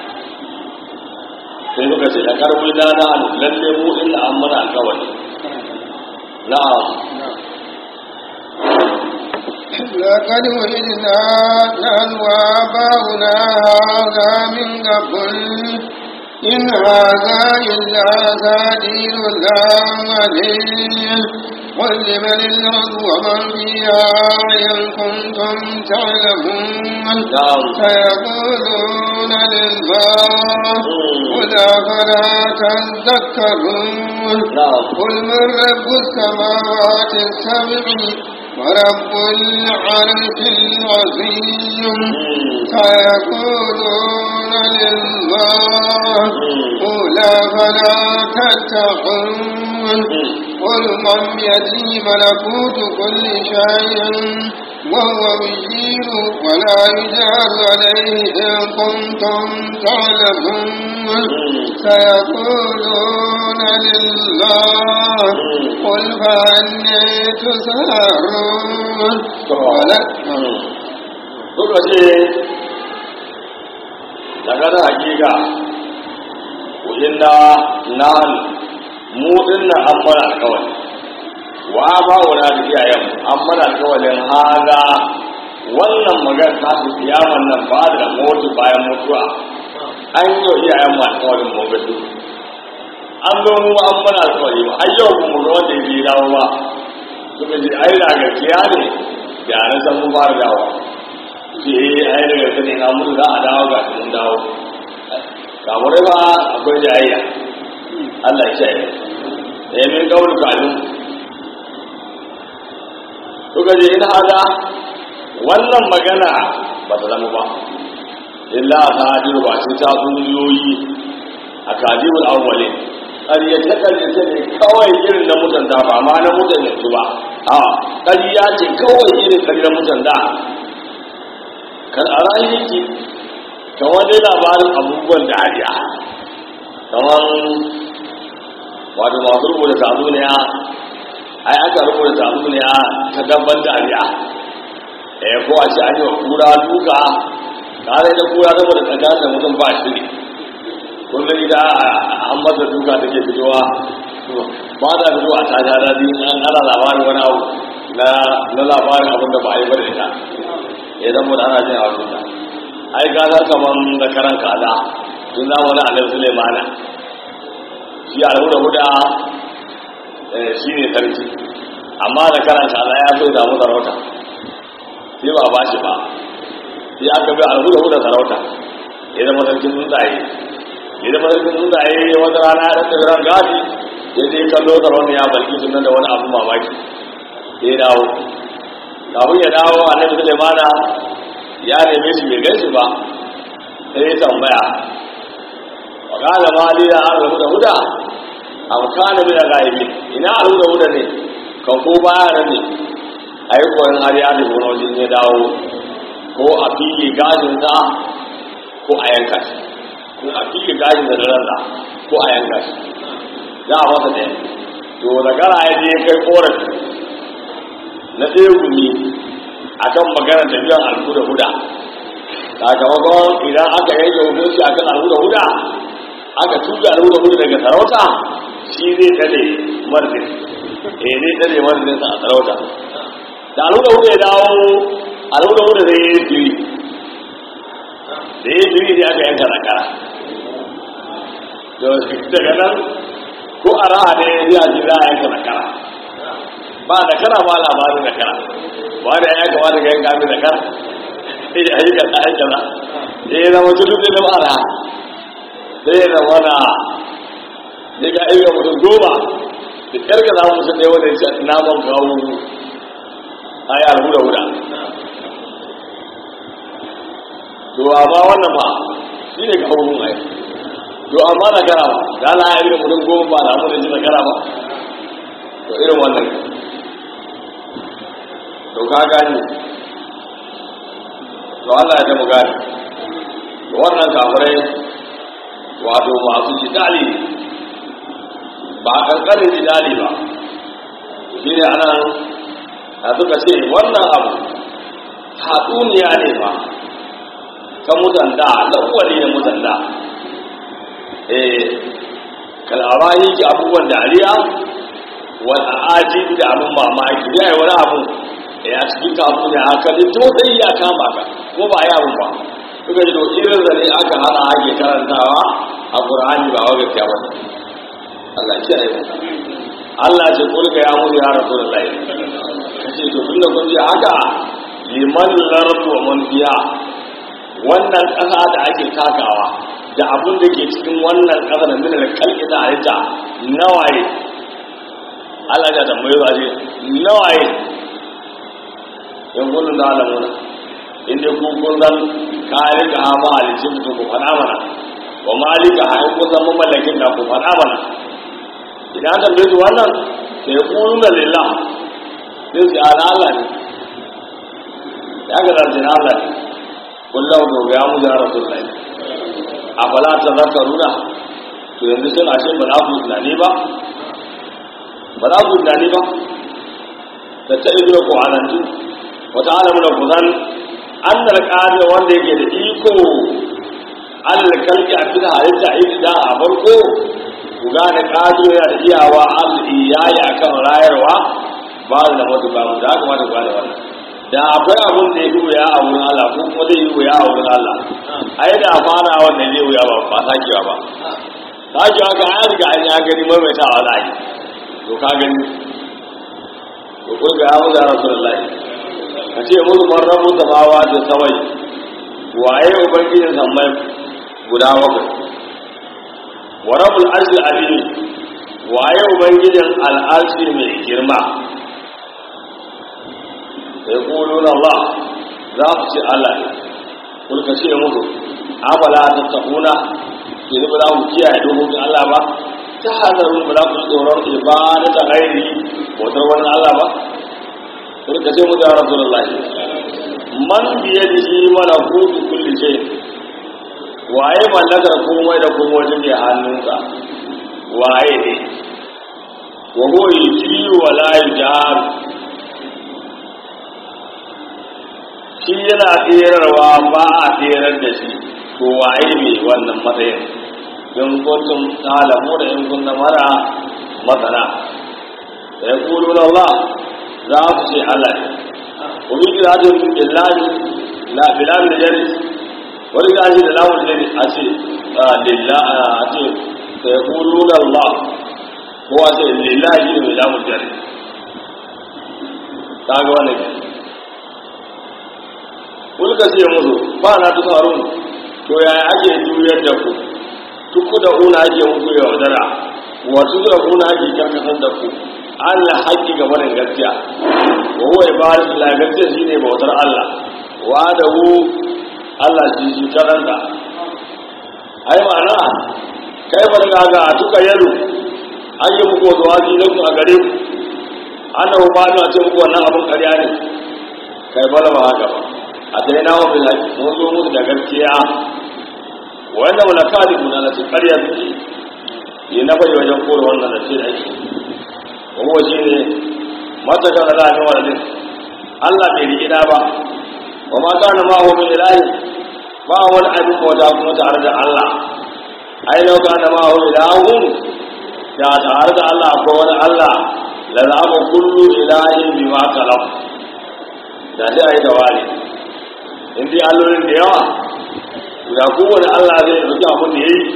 [SPEAKER 1] sai muka ce da karbi na na lalle mu inda an mana alkawari na'am
[SPEAKER 2] لقد وجدنا نحن وآباؤنا هذا من قبل إن هذا إلا أساطير الأولين قل لمن الأرض ومن فيها إن كنتم تعلمون
[SPEAKER 1] نعم
[SPEAKER 2] سيقولون لله قل أفلا تذكرون
[SPEAKER 1] نعم
[SPEAKER 2] قل من رب السماوات السبع ورب العرش العظيم سيقولون لله قل أفلا تتقون قل من بيده ملكوت كل شيء وهو يجير ولا يجار عليه إن كنتم تعلمون سيقولون لله قل فأني تسهرون ولك
[SPEAKER 1] suka ce daga da hakika kujin da nan mu dinna an mana alkawari wa ba wani da iyayen an mana alkawarin haga wannan magan ta su kiyaman nan ba da mutu bayan mutuwa an yi wa iyayen mu alkawarin mu ga duk an zo mu an mana alkawari ba har yau mu ga wanda ya dawo ba suka ce ai da gaskiya ne da na san mu fara dawo ce ai da gaskiya ne na mutu za a dawo ga mun dawo kamar ba akwai jayayya Allah ya ce ya min kawul kalun suka je in hada wannan magana ba ta zama ba illa a hadiru ba ce ta duniyoyi a kadirul awwalin ƙaryace ƙaryace ne kawai irin na mutanda ba ma na mutan yanzu ba a ƙarya ce kawai irin ƙarya mutan da kan a rayuki kamar dai labarin abubuwan dariya kamar wato masu rubuta tatsuniya ai aka rubuta tatsuniya ta dabban dariya eh ko a ce an yi wa kura duka tare da kura saboda tsakanin da mutum ba shiri kullum idan an masa duka da ke fitowa ba da fito a ta jada biyu an ana labarin wani abu na na labarin abin da ba a yi bada ita ya zama da ana jin abu da ai gasar kamar da karan kaza tun zamanin annabi sulaimana shi a da huda shi ne sarki amma da karan kaza ya so damu sarauta sai ba ba shi ba sai aka bi alhuda huda sarauta ya zama sarkin tsuntsaye ya zama sarkin tsuntsaye wata rana ya ɗan ran gadi ya je kallo sarauta ya balki sunan da wani abu mamaki sai ya dawo kafin ya dawo annabi sulaimana ya neme shi bai gaishe ba sai ya tambaya wa kala ma li da an huda huda am kana min al-ghaibi ina al-huda huda ne kan ko baya nan ne ai ko in har ya dubo na wajen ya dawo ko a fili gajin sa ko a yanka shi ko a fili gajin da ransa ko a yanka shi za a masa ɗaya to da gara ya je kai korafi na ɗaya gumi akan magana tafiyan alhuda huda sakamakon idan aka yanke hukunci akan alhuda huda aka tuga alhuda huda daga sarauta shi zai tare marzin eh zai tare marzin sa a sarauta da alhuda huda ya dawo alhuda huda zai yi jiri da ya jiri ne aka yanka zakara daga nan ko a raha ne ya ji za a yanka zakara ba zakara ba labarin zakara ba da ya kamata ga yanka mai zakara sai ya yi kaza ya kaza sai ya zama tudu da ma'ana sai ya zama na ya ga ayyuka mutum goma da ƙarƙa za mu sun wanda ya naman kawo a yi alhuda huda to amma wannan ba shi ne kawo mun ai to amma na gara ba da Allah ya irin mutum goma ba da amma da ji na gara ba to irin wannan to ka gani to Allah ya mu gani to wannan kafirai wato masu jidali ba kankanin jidali ba shi ne anan a suka ce wannan abu hatsuniya ne ba ta mutanda lawali na mutanda eh kal'arahi ki abubuwan dariya wal ajibi da abun mamaki da wani abu ya cikin kafin da haka ne to sai ya kama ka ko ba ya abu ba suka ji to irin da ne aka hana ake karantawa a qur'ani ba wa gaskiya ba Allah ya kiyaye mu Allah ce kulka ya mu ya rasulullahi kace to tunda kun ji haka liman lardu wa man fiya wannan ƙasa da ake takawa da abun da ke cikin wannan ƙasa da min kalki da halitta nawaye Allah ya tambaye ba ce nawaye yan kullun da alamuna in dai kun kun san kayan da hama halicin mutum ku faɗa mana wa malika a yan kun san mamallakin da ku faɗa mana idan an tambaye su wannan sai ya kunu da lillah sai su ala Allah ne ya ga zarce na Allah ne kullum da ya mu ya rasulullahi a fala ta zakaruna to yanzu sun ashe ba za ku tunani ba ba za ku tunani ba da ta ibra ko anantu wata alamu da kuzan an da alƙali wanda yake da iko alal kalki a cikin halitta a a farko ku gane ƙajo yana da iyawa al-iyayi akan rayarwa ba da mutu ba da aka mata gane wannan da akwai abun da ya yi wuya a wurin Allah ko kuma zai yi wuya a wurin Allah ai da fara wannan zai wuya ba ba sakewa ba sakewa ka an riga an ya gani maimaitawa za a yi to ka gani to ko ga ya mutu rasulullahi ka ce musu marrabu samawa da sawai waye ubangijin sammai guda bakwai wa rabbul arshil azim waye ubangijin al'arshi mai girma sai kulun Allah za su ce Allah ne kun ka ce musu afala tattaquna yanzu ba za ku kiyaye dokokin Allah ba ta hadarin ba za ku tsoron ibada ta gairi bautar wani Allah ba kun ka ce musu ya rasulullahi man biyadihi malakutu kulli shay waye mallakar komai da komai take hannunsa waye ne wa huwa yujiru wa la yujar shi yana tserarwa ba a tserar da shi to waye mai wannan matsayin in kuntum talamu da in kunna mara masana da ya kulu na Allah za su ce Allah ne kuma yi rajin billahi la bilahi da jari wani da ake da lamun jari a ce lillahi a ce da ya kulu na Allah ko a ce lillahi ne mai lamun jari ta ga wannan kulka ce musu ba na tu harun to yaya ake juyar da ku tuku da una ake muku yaudara wasu da una ake karkatar da ku Allah haƙƙi ga barin gaskiya wa huwa ibadatu la gaskiya shine bautar Allah wa da hu Allah shi shi karanta ai ma'ana kai barga ga tuka yalo an yi muku wasu wasi na ku a gare ku annahu ba ta ce muku wannan abin ƙarya ne kai bala ba haka ba a sai na wafin haƙi mun zo musu da gaskiya wanda wala kadi muna na ƙarya suke yi na bai wajen kore wannan da ce da ake kuma shi ne mata kan Allah ne wani Allah bai riƙi da ba wa ma kana ma hu min ilahi ba wani abin bauta kuma tare da Allah ai lau kana ma hu ilahun da tare da Allah ko wani Allah la zama kullu ilahin bima kalaf da sai a yi tawali in dai allolin da yawa da kowane allah zai ɗauki abin da ya yi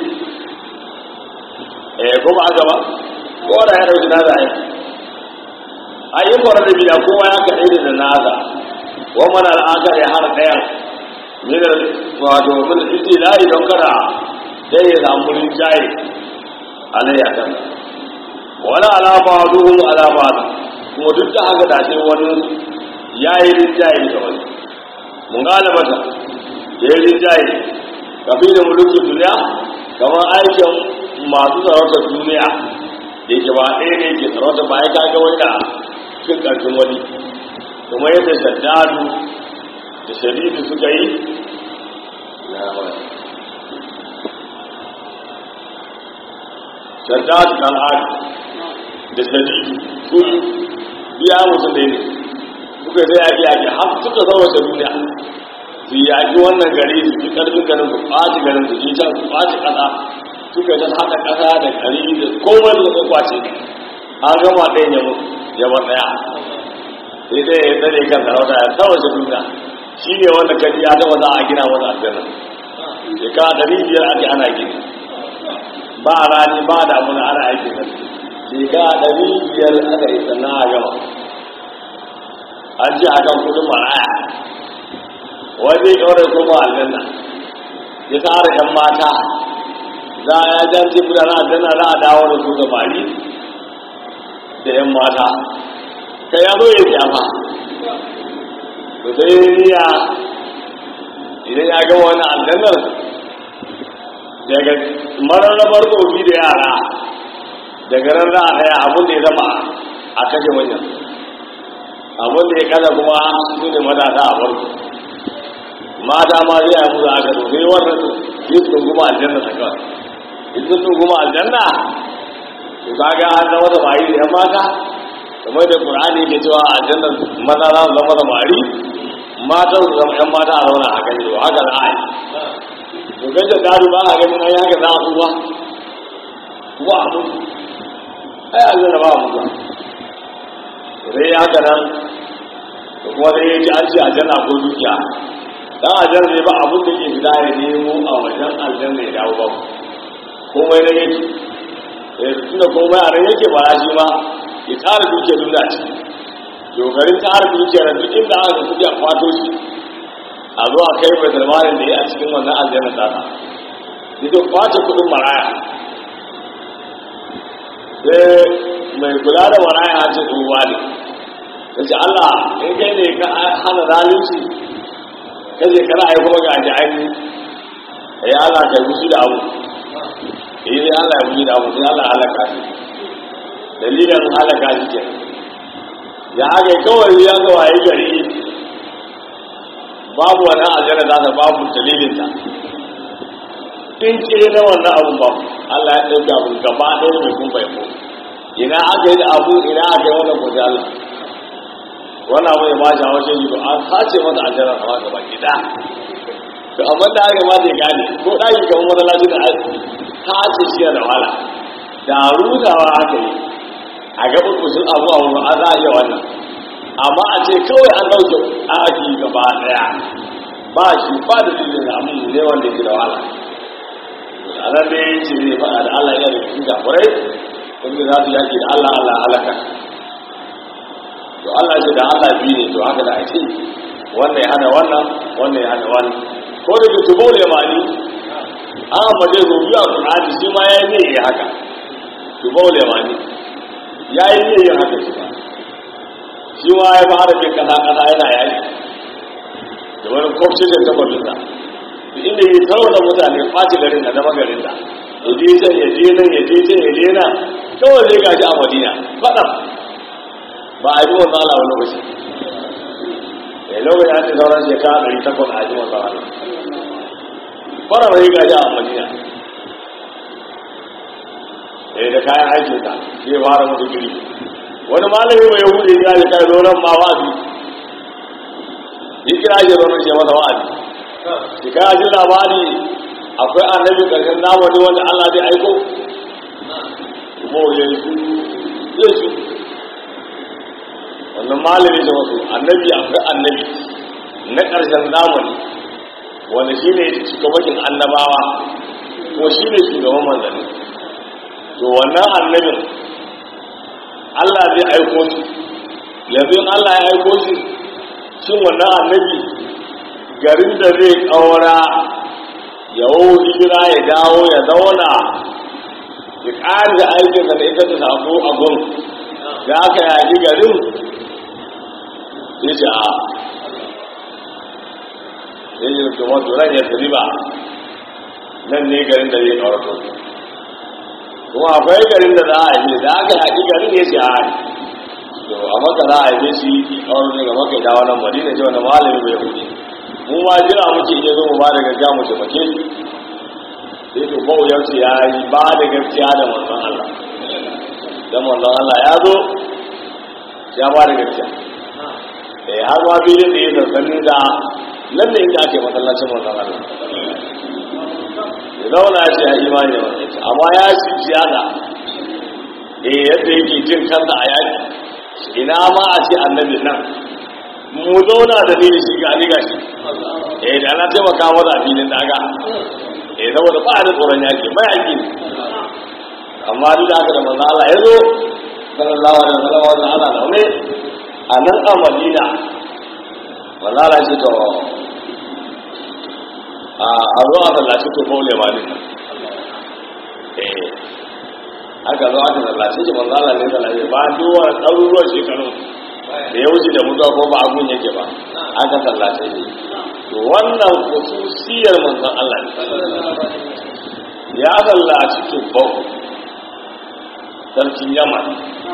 [SPEAKER 1] eh ko ba haka ba ko da ya ɗauki nasa ai a yi kwarar da bida kowa ya kaɗai da nasa wa mana al'akar ya hana ɗayan min wato min istilahi don kada sai ya samu rinjaye alayya kan wani alama duhun alama kuma duk da haka da sai wani ya yi rinjaye da wani mun galibata da ya rinjaye kafi da mulkin duniya kamar aikin masu sarautar duniya da ke ba ɗaya ne ke sarauta ba ya kaga wanda cin ƙarfin wani kuma yadda shaddadu da sharidu suka yi na wani shaddadu kan adi da sharidu su biya mutum da ne suka zai yaƙi yaƙi har suka sarauta duniya su yaƙi wannan gari su fi ƙarfin garin su ɓaci garin su ji can su ɓaci ƙasa suka ta haɗa ƙasa da ƙari da komai da suka kwace an gama ɗaya ya mutu ya bar ɗaya sai dai ya tsare kan sarauta ya tsawace duniya shi ne wanda kaji ya taɓa za a gina masa aljanna shekara ɗari biyar ake ana gini ba rani ba da abu na ana aiki na shekara ɗari biyar aka yi sannan a gama an ce akan kudin maraya wanda ya ɗaure kuma aljanna ya tsara ‘yan mata za a ya jan ce mutane aljanna za a dawo da su gabari da ‘yan mata ka ya zo ya shafa da sai niya idan ya gama wani aljannar daga mararrabar tsofi da yara daga nan za a daya abin da ya zama a kashe wajen abin da ya kada kuma su ne matasa a farko mata ma zai yi musu aka to sai wannan yi sun kuma aljanna ta kawai in sun kuma aljanna to kaga an zama da bayi da yan mata kamar da qur'ani ke cewa aljanna maza za su zama da mari mata su zama yan mata a zauna a kan to haka za a yi to kai da gado ba a ganin ai haka za a tsuwa kuma a mutu ai aljanna ba a mutu sai ya haka nan da kuma sai ya ji an ce aljanna ko dukiya dan aljanna ne ba abun da ke fita ya nemo a wajen aljanna ya dawo ba komai na yake eh tunda komai a nan yake ba shi ma ya tsara dukiyar duniya ce dogarin tsara dukiyar duk inda aka ga kudi a kwato shi a zo a kai mai zalmanin da ya a cikin wannan aljanna tsara ita kwace kudin maraya sai mai kula da maraya a ce tsohuwa ne ta ce allah in kai ne ka hana zalunci kaje kana ai kuma ga ji aini ai Allah ka yi da abu eh sai Allah ya yi da abu sai Allah halaka shi dalilin halaka shi ke ya ga kawai ya ga waye gari babu wani aljanna za ta babu dalilin ta in ce na wannan abu ba Allah ya dauka abu gaba ɗaya mai kun bai ko ina aka yi da abu ina aka yi wannan ko Allah wannan abu ya ba shi hawa shi an sace masa aljanna sama gaba gida to amma da aka ma zai gane ko ɗaki kamar masallaci da sace shi da wahala da rutawa aka yi a gaban kusur abu a wurin an za a iya wannan amma a ce kawai an ɗauke ɗaki gaba ɗaya ba shi ba da dalilin da abin ne wanda yake da wahala a nan dai ce zai faɗa da Allah ya da cikin gafurai wanda za su yaki da Allah Allah halaka to Allah ce da Allah biyu ne to haka da ake wannan ya hana wannan wannan ya hana wannan ko da tubo ne mani an ambace su biyu a Qur'ani shi ma yayi ne yayi haka tubo ne mani yayi ne yin haka shi ma shi ma ya fara bin kasa kasa yana yayi da wani kwafce da ta balinsa inda yi tarwata mutane ɓaci garin da zama garin da ya je can ya je nan ya je can ya je nan kawai zai gashi a madina faɗa ba a yi wanzu ala wani lokaci ya lokaci an ce sauran shekara ɗari takwas a yi wanzu ala fara mai gaji a madina ya da kayan aikin sa zai fara musu giri wani malami mai yahudi ya ji kai zoron ma wa'azi yi kira shi zoron shi masa wa'azi shi kaya ji labari akwai annabi ƙarshen zamani wanda allah zai aiko kuma yanzu zai su wannan malami da wasu annabi akwai annabi na ƙarshen zamani wanda shi ne shugabakin annabawa ko shi ne shugaban manzanni to wannan annabin Allah zai aiko shi yanzu in Allah ya aiko shi shin wannan annabi garin da zai ƙaura ya wau hijira ya dawo ya zauna ya ƙari da aikinsa da ita ta sako a gun da aka yaƙi garin ya ce a ya yi da wato ran ya tafi ba nan ne garin da zai kawarto kuma akwai garin da za a yi da aka haƙi garin ne sai a hari to a maka za a yi shi kawar ne ga maka dawo nan madina ce wanda malami bai hudu mu ma jira muke iya zo mu ba da gaskiya mu taimake shi sai to bau ya ce ya yi ba da gaskiya da manzon Allah dan manzon Allah ya zo ya ba da gaskiya eh har ma filin da ya sansanin da nan ne inda ake masallacin manzon Allah ya zauna ya ce ya imani da wannan ce amma ya ci ziyada eh yadda yake jin kansa a yaki ina ma a ce annabi nan mu zauna da ni da shi ga ni gashi eh da na taimaka masa a filin daga eh saboda ba da tsoron yaki mai yaki amma duk da haka da manzo Allah ya zo sallallahu alaihi wasallam wa ala laune a nan a Madina manzo Allah ya ce to a a zo a sallaci to baule ma ne eh aka zo aka sallaci shi manzo Allah ne sallaci ba duwa ɗaruruwan shekaru da ya wuce da mutuwa ko ba abun yake ba aka sallace shi to wannan khususiyar manzon Allah ne ya sallaci tubbau sarkin yaman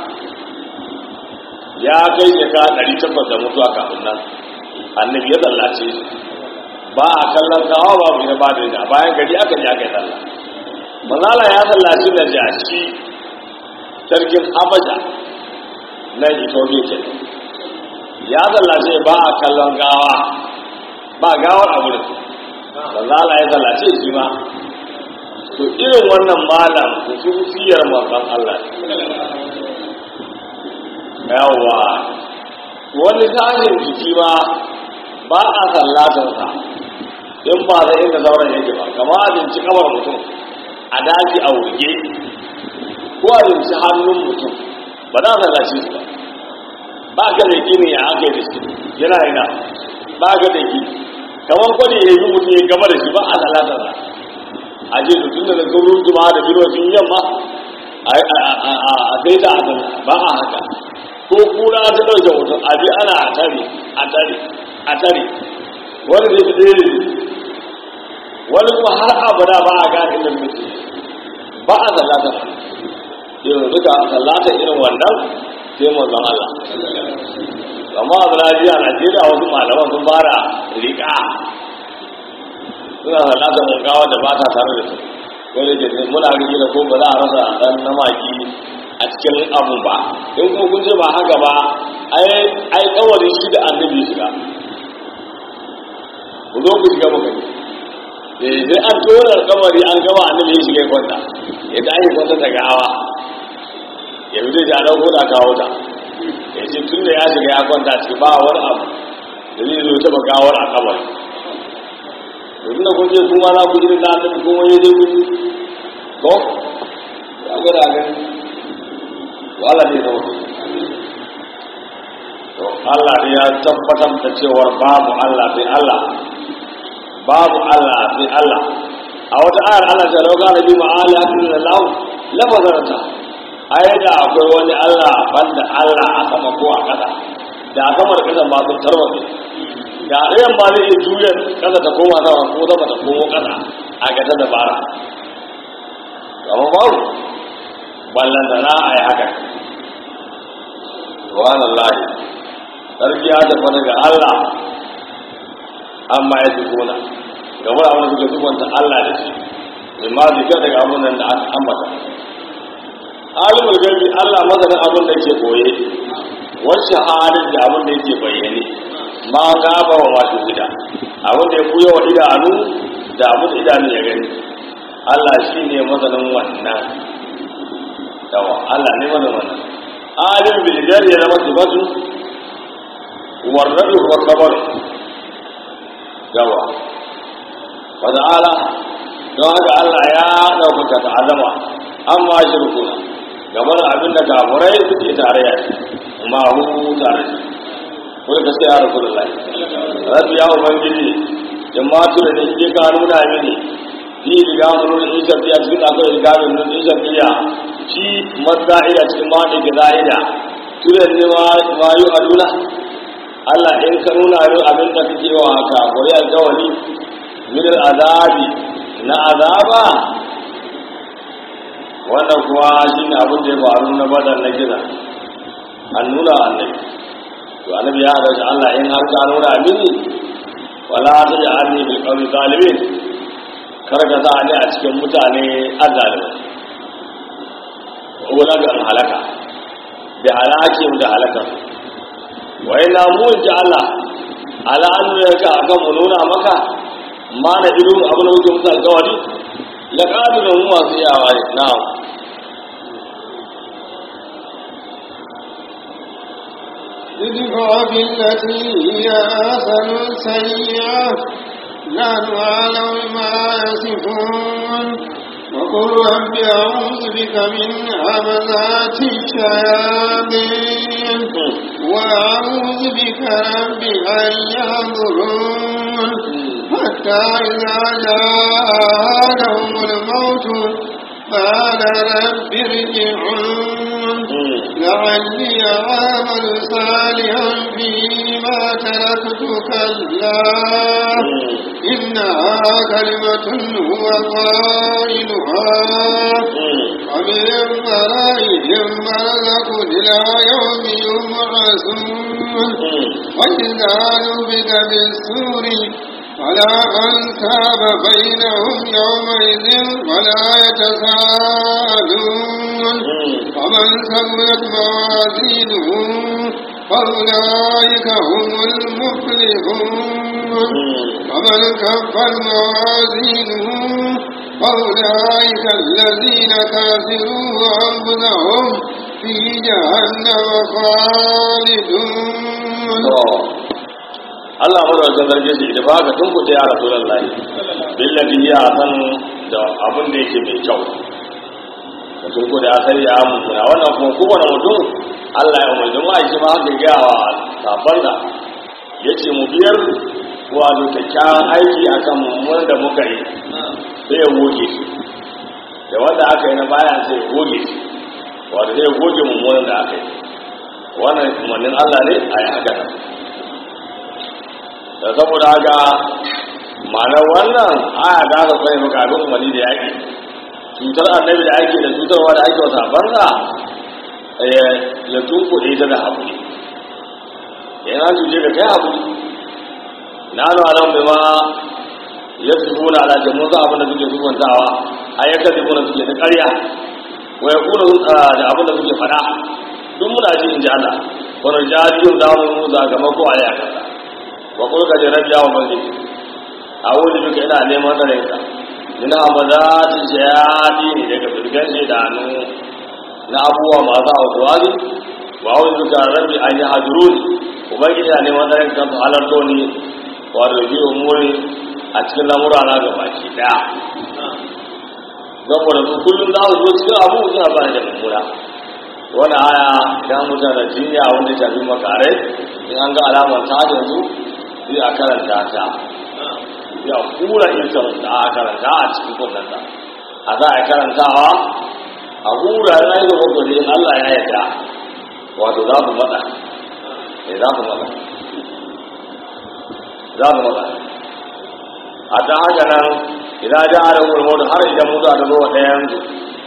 [SPEAKER 1] ya kai shekara ɗari takwas da mutuwa kafin nan annabi ya sallace shi ba a kallon kawo ba mu ba da yana bayan gari aka ji aka yi sallah manzala ya sallaci da jashi sarkin habasha nan ethiopia ke ya sallace ba a kallon gawa ba gawar a wurin manzala ya sallace shi ma to irin wannan malam hususiyar manzon Allah yawa wani sashen jiki ma ba a sallatarsa in ba da inda sauran yake ba kama abinci kamar mutum a daji a wurge ko abinci hannun mutum ba za a sallace su ba ba ka da gini ya aka yi da shi yana yana ba ka da gini kamar kwani ya yi mutum ya gama da shi ba a sallatarsa a je su tunda da gaurin juma da birocin yamma a sai ta a ba a haka ko kura ta ɗauke mutum a bi ana a tare a tare a tare wani zai tsere wani kuma har abada ba a gane inda mutum ba a sallata irin duka sallata irin wannan sai manzon Allah amma a Najeriya Najeriya wasu malaman sun fara riƙa suna sallata mun gawa da ba ta tare da su wani ke muna rike da ko ba za a rasa dan namaki a cikin abu ba in kuma kun ce ba haka ba ai ai kawarin shi da annabi shiga ku zo ku shiga muka ne sai an tona kamari an gama annabi ya shiga kwanta ya tashi kwanta ta gawa ya fi da dauko da kawo ta ya ce tun da ya shiga ya kwanta ciki ba wani abu da zai zo taba gawar a kamari domin da kun je kuma na ku irin da annabi kuma ya je kun ko ya gwada gani wala ne da wani to Allah ne ya tabbatar da cewar babu Allah sai Allah babu Allah sai Allah a wata ayar Allah ta lauka nabi ma'ala hakin da lahu lafazarta ai da akwai wani Allah banda Allah a sama ko a ƙasa da a sama da ƙasa ba sun tarwatsa da ɗayan ba zai iya juya ƙasa ta koma sama ko sama ta komo ƙasa a gata dabara amma babu ballantana a yi haka subhanallahi sarki ya tafi daga Allah amma ya tukuna ga wani abin da suke tukwanta Allah da shi mai ma zika daga abin da aka ambata alimul gaibi Allah masanin abin da ke koye wasu halin da abin da yake bayyane ma gaba wa masu gida abin da ya kuya wa idanu da abin da idanu ya gani Allah shi ne masanin wannan yawa Allah ne masanin wannan alim bilgar ya zama sifatu warrabi wa kabar yawa wa ta'ala don haka Allah ya ɗaukaka ta azama amma shirkuna game da abin da kafurai suke tarayya ma hu tare shi ko da gaskiya ya rasu da lai rabbi ya ubangiji in ma tu da ne ka nuna mini fi riga mun nuna in shafiya cikin akwai riga mun nuna in shafiya shi matsa'ida cikin ma da gida'ida turan ne ma yi aduna Allah in ka nuna min abin da kake wa kafurai alkawari min azabi na azaba wannan kuwa shi ne abin da ya faru na badar na gina an nuna annabi to annabi ya haɗa shi Allah in har ka nuna mini wala ta ji an ne bil qawli zalimin kar ka sa ni a cikin mutane azalimai ko ga halaka da halakin da halaka wa ina mu ji Allah ala an ne ka ga mu nuna maka ma da ido abin da muke musu alƙawari la qadirun mu masu yawa ne na'am
[SPEAKER 2] ادفع بالتي هي أحسن السيئة نحن أعلم ما يصفون وقل رب أعوذ بك من همزات الشياطين وأعوذ بك رب أن يحضرون حتى إذا جاء لهم الموت قال رب ارجعون لعلي أعمل صالحا فيما تركت كلا إنها كلمة هو قائلها ومن ورائهم برزق إلى يوم يبعثون وإذا نبذ بالسور فلا أنساب بينهم يومئذ ولا يتساءلون ومن ثقلت موازينه فأولئك هم المفلحون ومن كفت موازينه فأولئك الذين كافروا أنفسهم في جهنم خالدون
[SPEAKER 1] Allah madaukakin sarki shi da baka tun kuɗe ya rasu lallai billahi ya san da abin da yake mai kyau da tun kuɗe ya sai ya mutuna wannan kuma kowane mutum Allah ya umarci mu aiki ma haka gaya wa sabon da ya ce mu biyar wato kyakkyawan aiki akan mummunan da muka yi sai ya goge shi da wanda aka yi na baya sai ya goge shi wato sai ya goge mummunan da aka yi wannan umarnin Allah ne a yi haka nan da saboda haka ma'anar wannan aya ta ka sai maka abin umarni da yaƙi cutar annabi da ake da cutarwa da ake wasa banza ya tunkuɗe ta da haƙuri yana cuce ka kai haƙuri na hannu a nan ma ya su suna da jamun za abin da suke sukuntawa a ya kasi kuna suke da ƙarya wa ya kuna da abin da suke faɗa duk muna ji in ji Allah wani jariyun za mu zagamako a yi a kasa wa kulka ji rabiya wa bangi a wuri duka ina neman tsarinka min hamazati shayadi ne daga firgan shaidanu na abubuwa masu hausuwari wa wuri duka rabi an yi hajjurun ubangiji na neman tsarinka su halarto ni wa rubi umuri a cikin lamura na ga baki daya saboda su kullum za su zo cikin abu suna ba da mummuna wani aya idan mutane jinya wanda ya shafi makarai in an ga alamar ta yanzu sai a karanta ta ya kura isan da a karanta a cikin kudanta a za a karantawa a hura na yi da ne Allah ya yarda wato za su mata ne za su mata za su mata a ta haka nan idan ja a rahuwar mutu har idan mutu a ta zo ɗayan su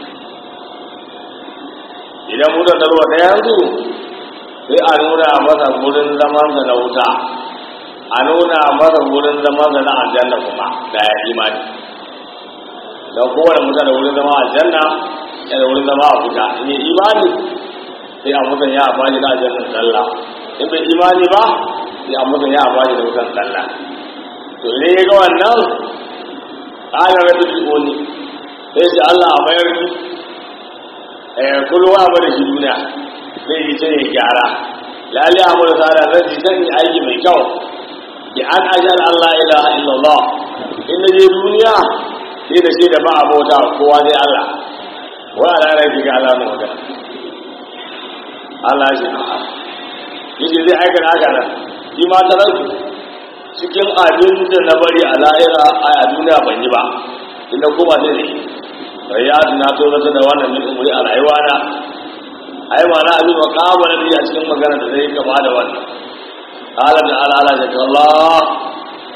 [SPEAKER 1] idan mutu ta zo ɗayan su sai a nuna masa wurin zamansa na wuta a nuna masa wurin zama da na aljanna kuma da ya imani don kowane mutum da wurin zama aljanna ya da wurin zama a wuta in yi imani sai a mutum ya amfani da aljannan sallah in bai imani ba sai a mutum ya amfani da wutan sallah to ne ya ga wannan ƙalar da duk wani sai shi Allah a mayar ni kulwa ba da shi duniya zai yi sai ya gyara lalle a mura sada zai zan yi aiki mai kyau bi an ajar Allah ilaha illallah in na je duniya sai da shi da ba a bauta kowa dai Allah wa ala rafi ga Allah magana Allah shi yake zai aikata haka nan shi ma ta rasu cikin abin da na bari a lahira a duniya ban yi ba inda kuma zai ne bai ya na to zata da wannan min umuri a rayuwa na ai ma na abin makama na a cikin magana da zai kama da wannan قال تعالى على ذكر الله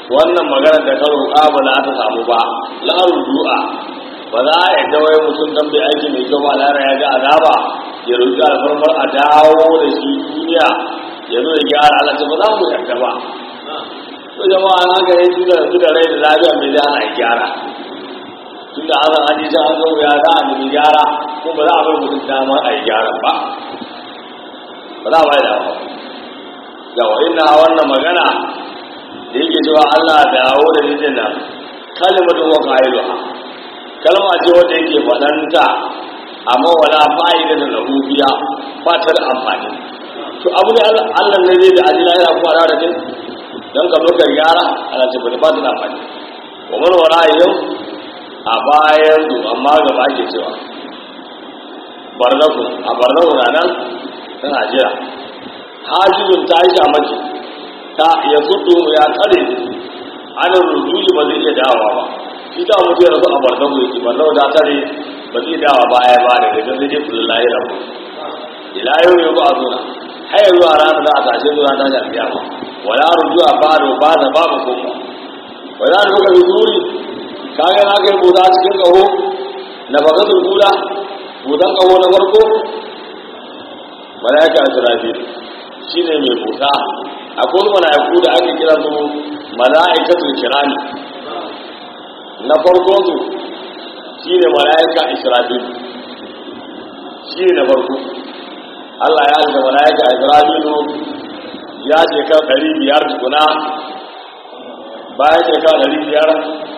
[SPEAKER 1] wannan magana da ka roƙa ba za ta samu ba la'arun du'a ba za a yadda wai mutum dan bai aiki mai kyau ba lara ya ga azaba ya roƙi alfarmar a dawo da shi duniya ya zo ya gyara Allah ce ba za mu yarda ba to jama'a an haka ne tunda yanzu da rai da lafiya mai da ana gyara tunda an an ji an zo ya za a nemi gyara ko ba za a bar mutum dama a yi gyara ba ba za a bai da ba yawa ina wannan magana da yake cewa Allah dawo da nijin nan kalimatun wa qailuha kalma ce wanda yake faɗanta amma wala fa'ida da lahubiya ba ta da amfani to abu ne Allah ne zai da ajina yana kuma da jin dan ka lokar yara ana ce ba ta da amfani wa man wala yau a bayan su amma gaba ake cewa barnaku a barnaku na nan tana jira hajjibin ta yi shamaki ta ya sudu ya kare ana rujuli ba zai iya dawa ba shi ta mutu ya rasu a barnaku yake barnaku ta tare ba zai dawa baya ba da gajen zai jefi lullahi da mu ila yau yau ba a zuna har zuwa ranar za a tashe zuwa ta shafiya ba wala rujua bado ba da babu kuma wala ruka zuri kaga na kai buda cikin kaho na bakatul buda budan kaho na farko malaika israfil shine mai buta akwai malaiku da ake kira su malaikatul kirani na farko su shine malaika israfil shine na farko Allah ya alka malaika israfilu ya shekar ɗari biyar tukuna bayan shekar ɗari biyar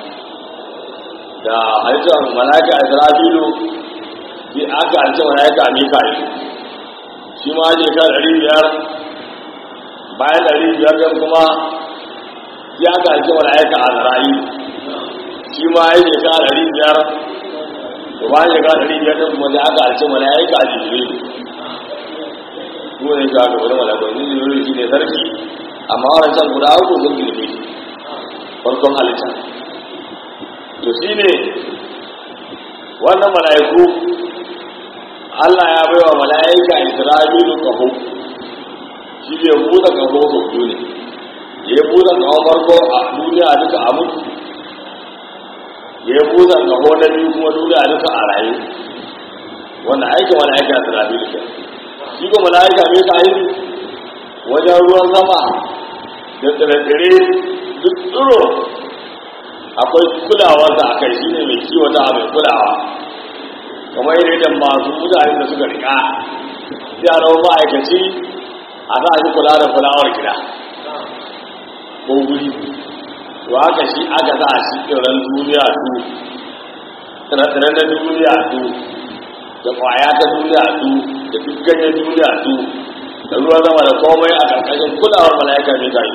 [SPEAKER 1] da halittar malaka a isra'ilu sai aka halittar malaka a mika'ilu shi ma shekar ɗari biyar bayan ɗari biyar ɗin kuma sai aka halittar malaka a zara'ilu shi ma ya shekar ɗari biyar da bayan shekar ɗari biyar ɗin kuma sai aka halittar malaka a jibrilu dole ka ga wani malakon ni ne shi ne sarki amma wannan can guda uku sun girme shi farkon halitta to shi ne wannan mala'iku Allah ya baiwa mala'ika Isra'ilu kaho shi ne buɗe kaho sau biyu ne ya buɗe kaho farko a duniya duka a mutu ya buɗe kaho na biyu kuma duniya duka a rayu wannan aikin mala'ika Isra'ilu kenan shi ko mala'ika mai ka yi wajen ruwan sama da tsire-tsire duk tsiro akwai kulawarsa a kai shi ne mai kiwata mai kulawa kamar yadda masu mutane da suka rika sai a rawar ma'aikaci a za a shi kula da fulawar gida ko guri to haka shi aka za a shi tsiran duniya du tsire-tsiren na duniya du da kwaya ta duniya du da duk ganyen duniya du da ruwan zama da komai a ƙarƙashin kulawar mala'ika mai kai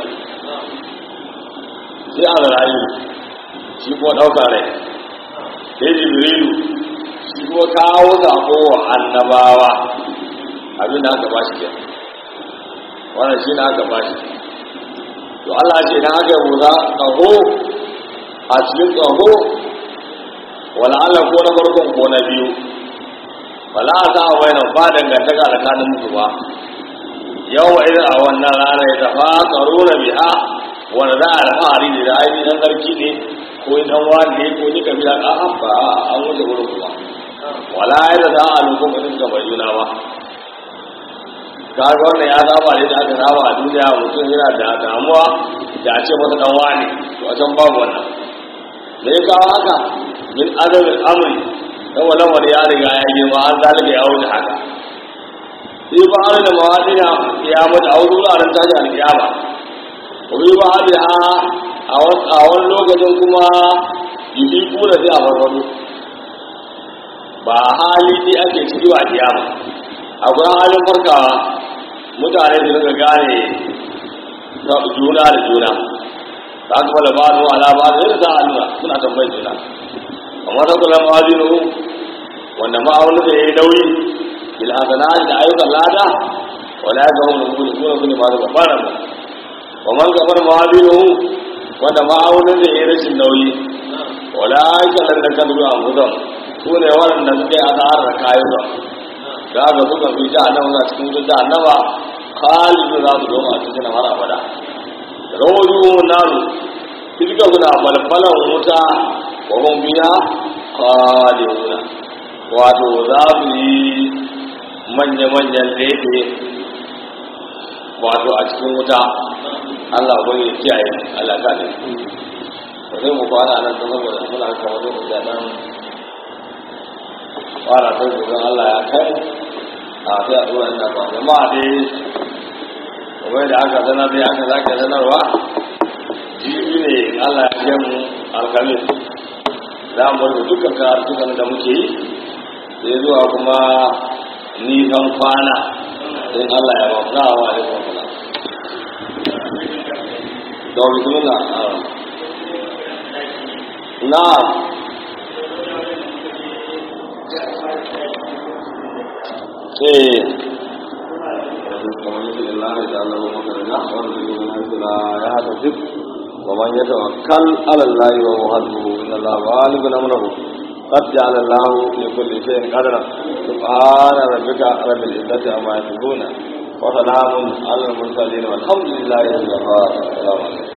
[SPEAKER 1] sai a zarayi shi kuma ɗaukar rai sai jibrilu shi kuma kawo zaɓo wa annabawa abin da aka ba shi ke wannan shi na aka ba shi to Allah ce na aka yi za ƙaho a cikin ƙaho wala Allah ko na farkon ko na biyu wala a sa wai nan ba dangantaka tsakanin mutu ba yau idan a wannan rana ya tafa tsaro na biha wanda za a alfahari ne da ainihin dan sarki ne ko dan wani ne ko ni kabila a ba an wuce wurin kuma wala ya da za a lokacin mutum ga mai juna ba kaga wannan ya saba ne da aka saba a duniya mutum yana da damuwa da a ce masa dan wani to a can babu wannan me ya kawo haka min azamin amri dan wannan wani ya riga ya girma an zalika ya wuce haka sai ba har da mawadina ya mutu a wasu wuraren tashi alkiyama wani ba har da a wani lokacin kuma yi kuna sai a farfado ba hali ne ake ciki ba kiyama akwai halin farkawa mutane su daga gane juna da juna ta kuma da ba zuwa ala ba zai da Allah suna tambayar juna amma ta kula mawazinu wanda ma'aunin da ya yi nauyi bil hasanat da ayyukan lada wala ya ga wani mutum kuma kuma ba da babban mu wa man gabar mawazinu wanda ma'aunin da ya yi rashin nauyi wala ya ga da kan zuwa mutum su ne waɗanda suke azahar da kayan ba da aka suka fi da nan na cikin da annaba khalidu za su doma a cikin har abada rawaju naru fiska suna falfalan wuta wa hum biha khaliduna wato za su yi manya-manyan lefe wato a cikin wuta Allah ba ya kiyaye Allah ta ne ba zai mu kwana nan ta saboda muna kawo lokaci da nan fara ta gudun Allah ya kai a sai a tura ina ba jama'a dai kamar da aka sanar dai aka zaka sanarwa jibi ne Allah ya kai mu alkamis za mu rufe dukkan karatukan da muke yi sai zuwa kuma nisan kwana in Allah ya ba mu na wa alaikum salam da bismillah na'am eh ومن يتوكل على الله وهو حسبه ان الله غالب امره قد جعل الله لكل شيء قدرا سبحان ربك رب العزه عما يصفون وسلام على المرسلين والحمد لله رب العالمين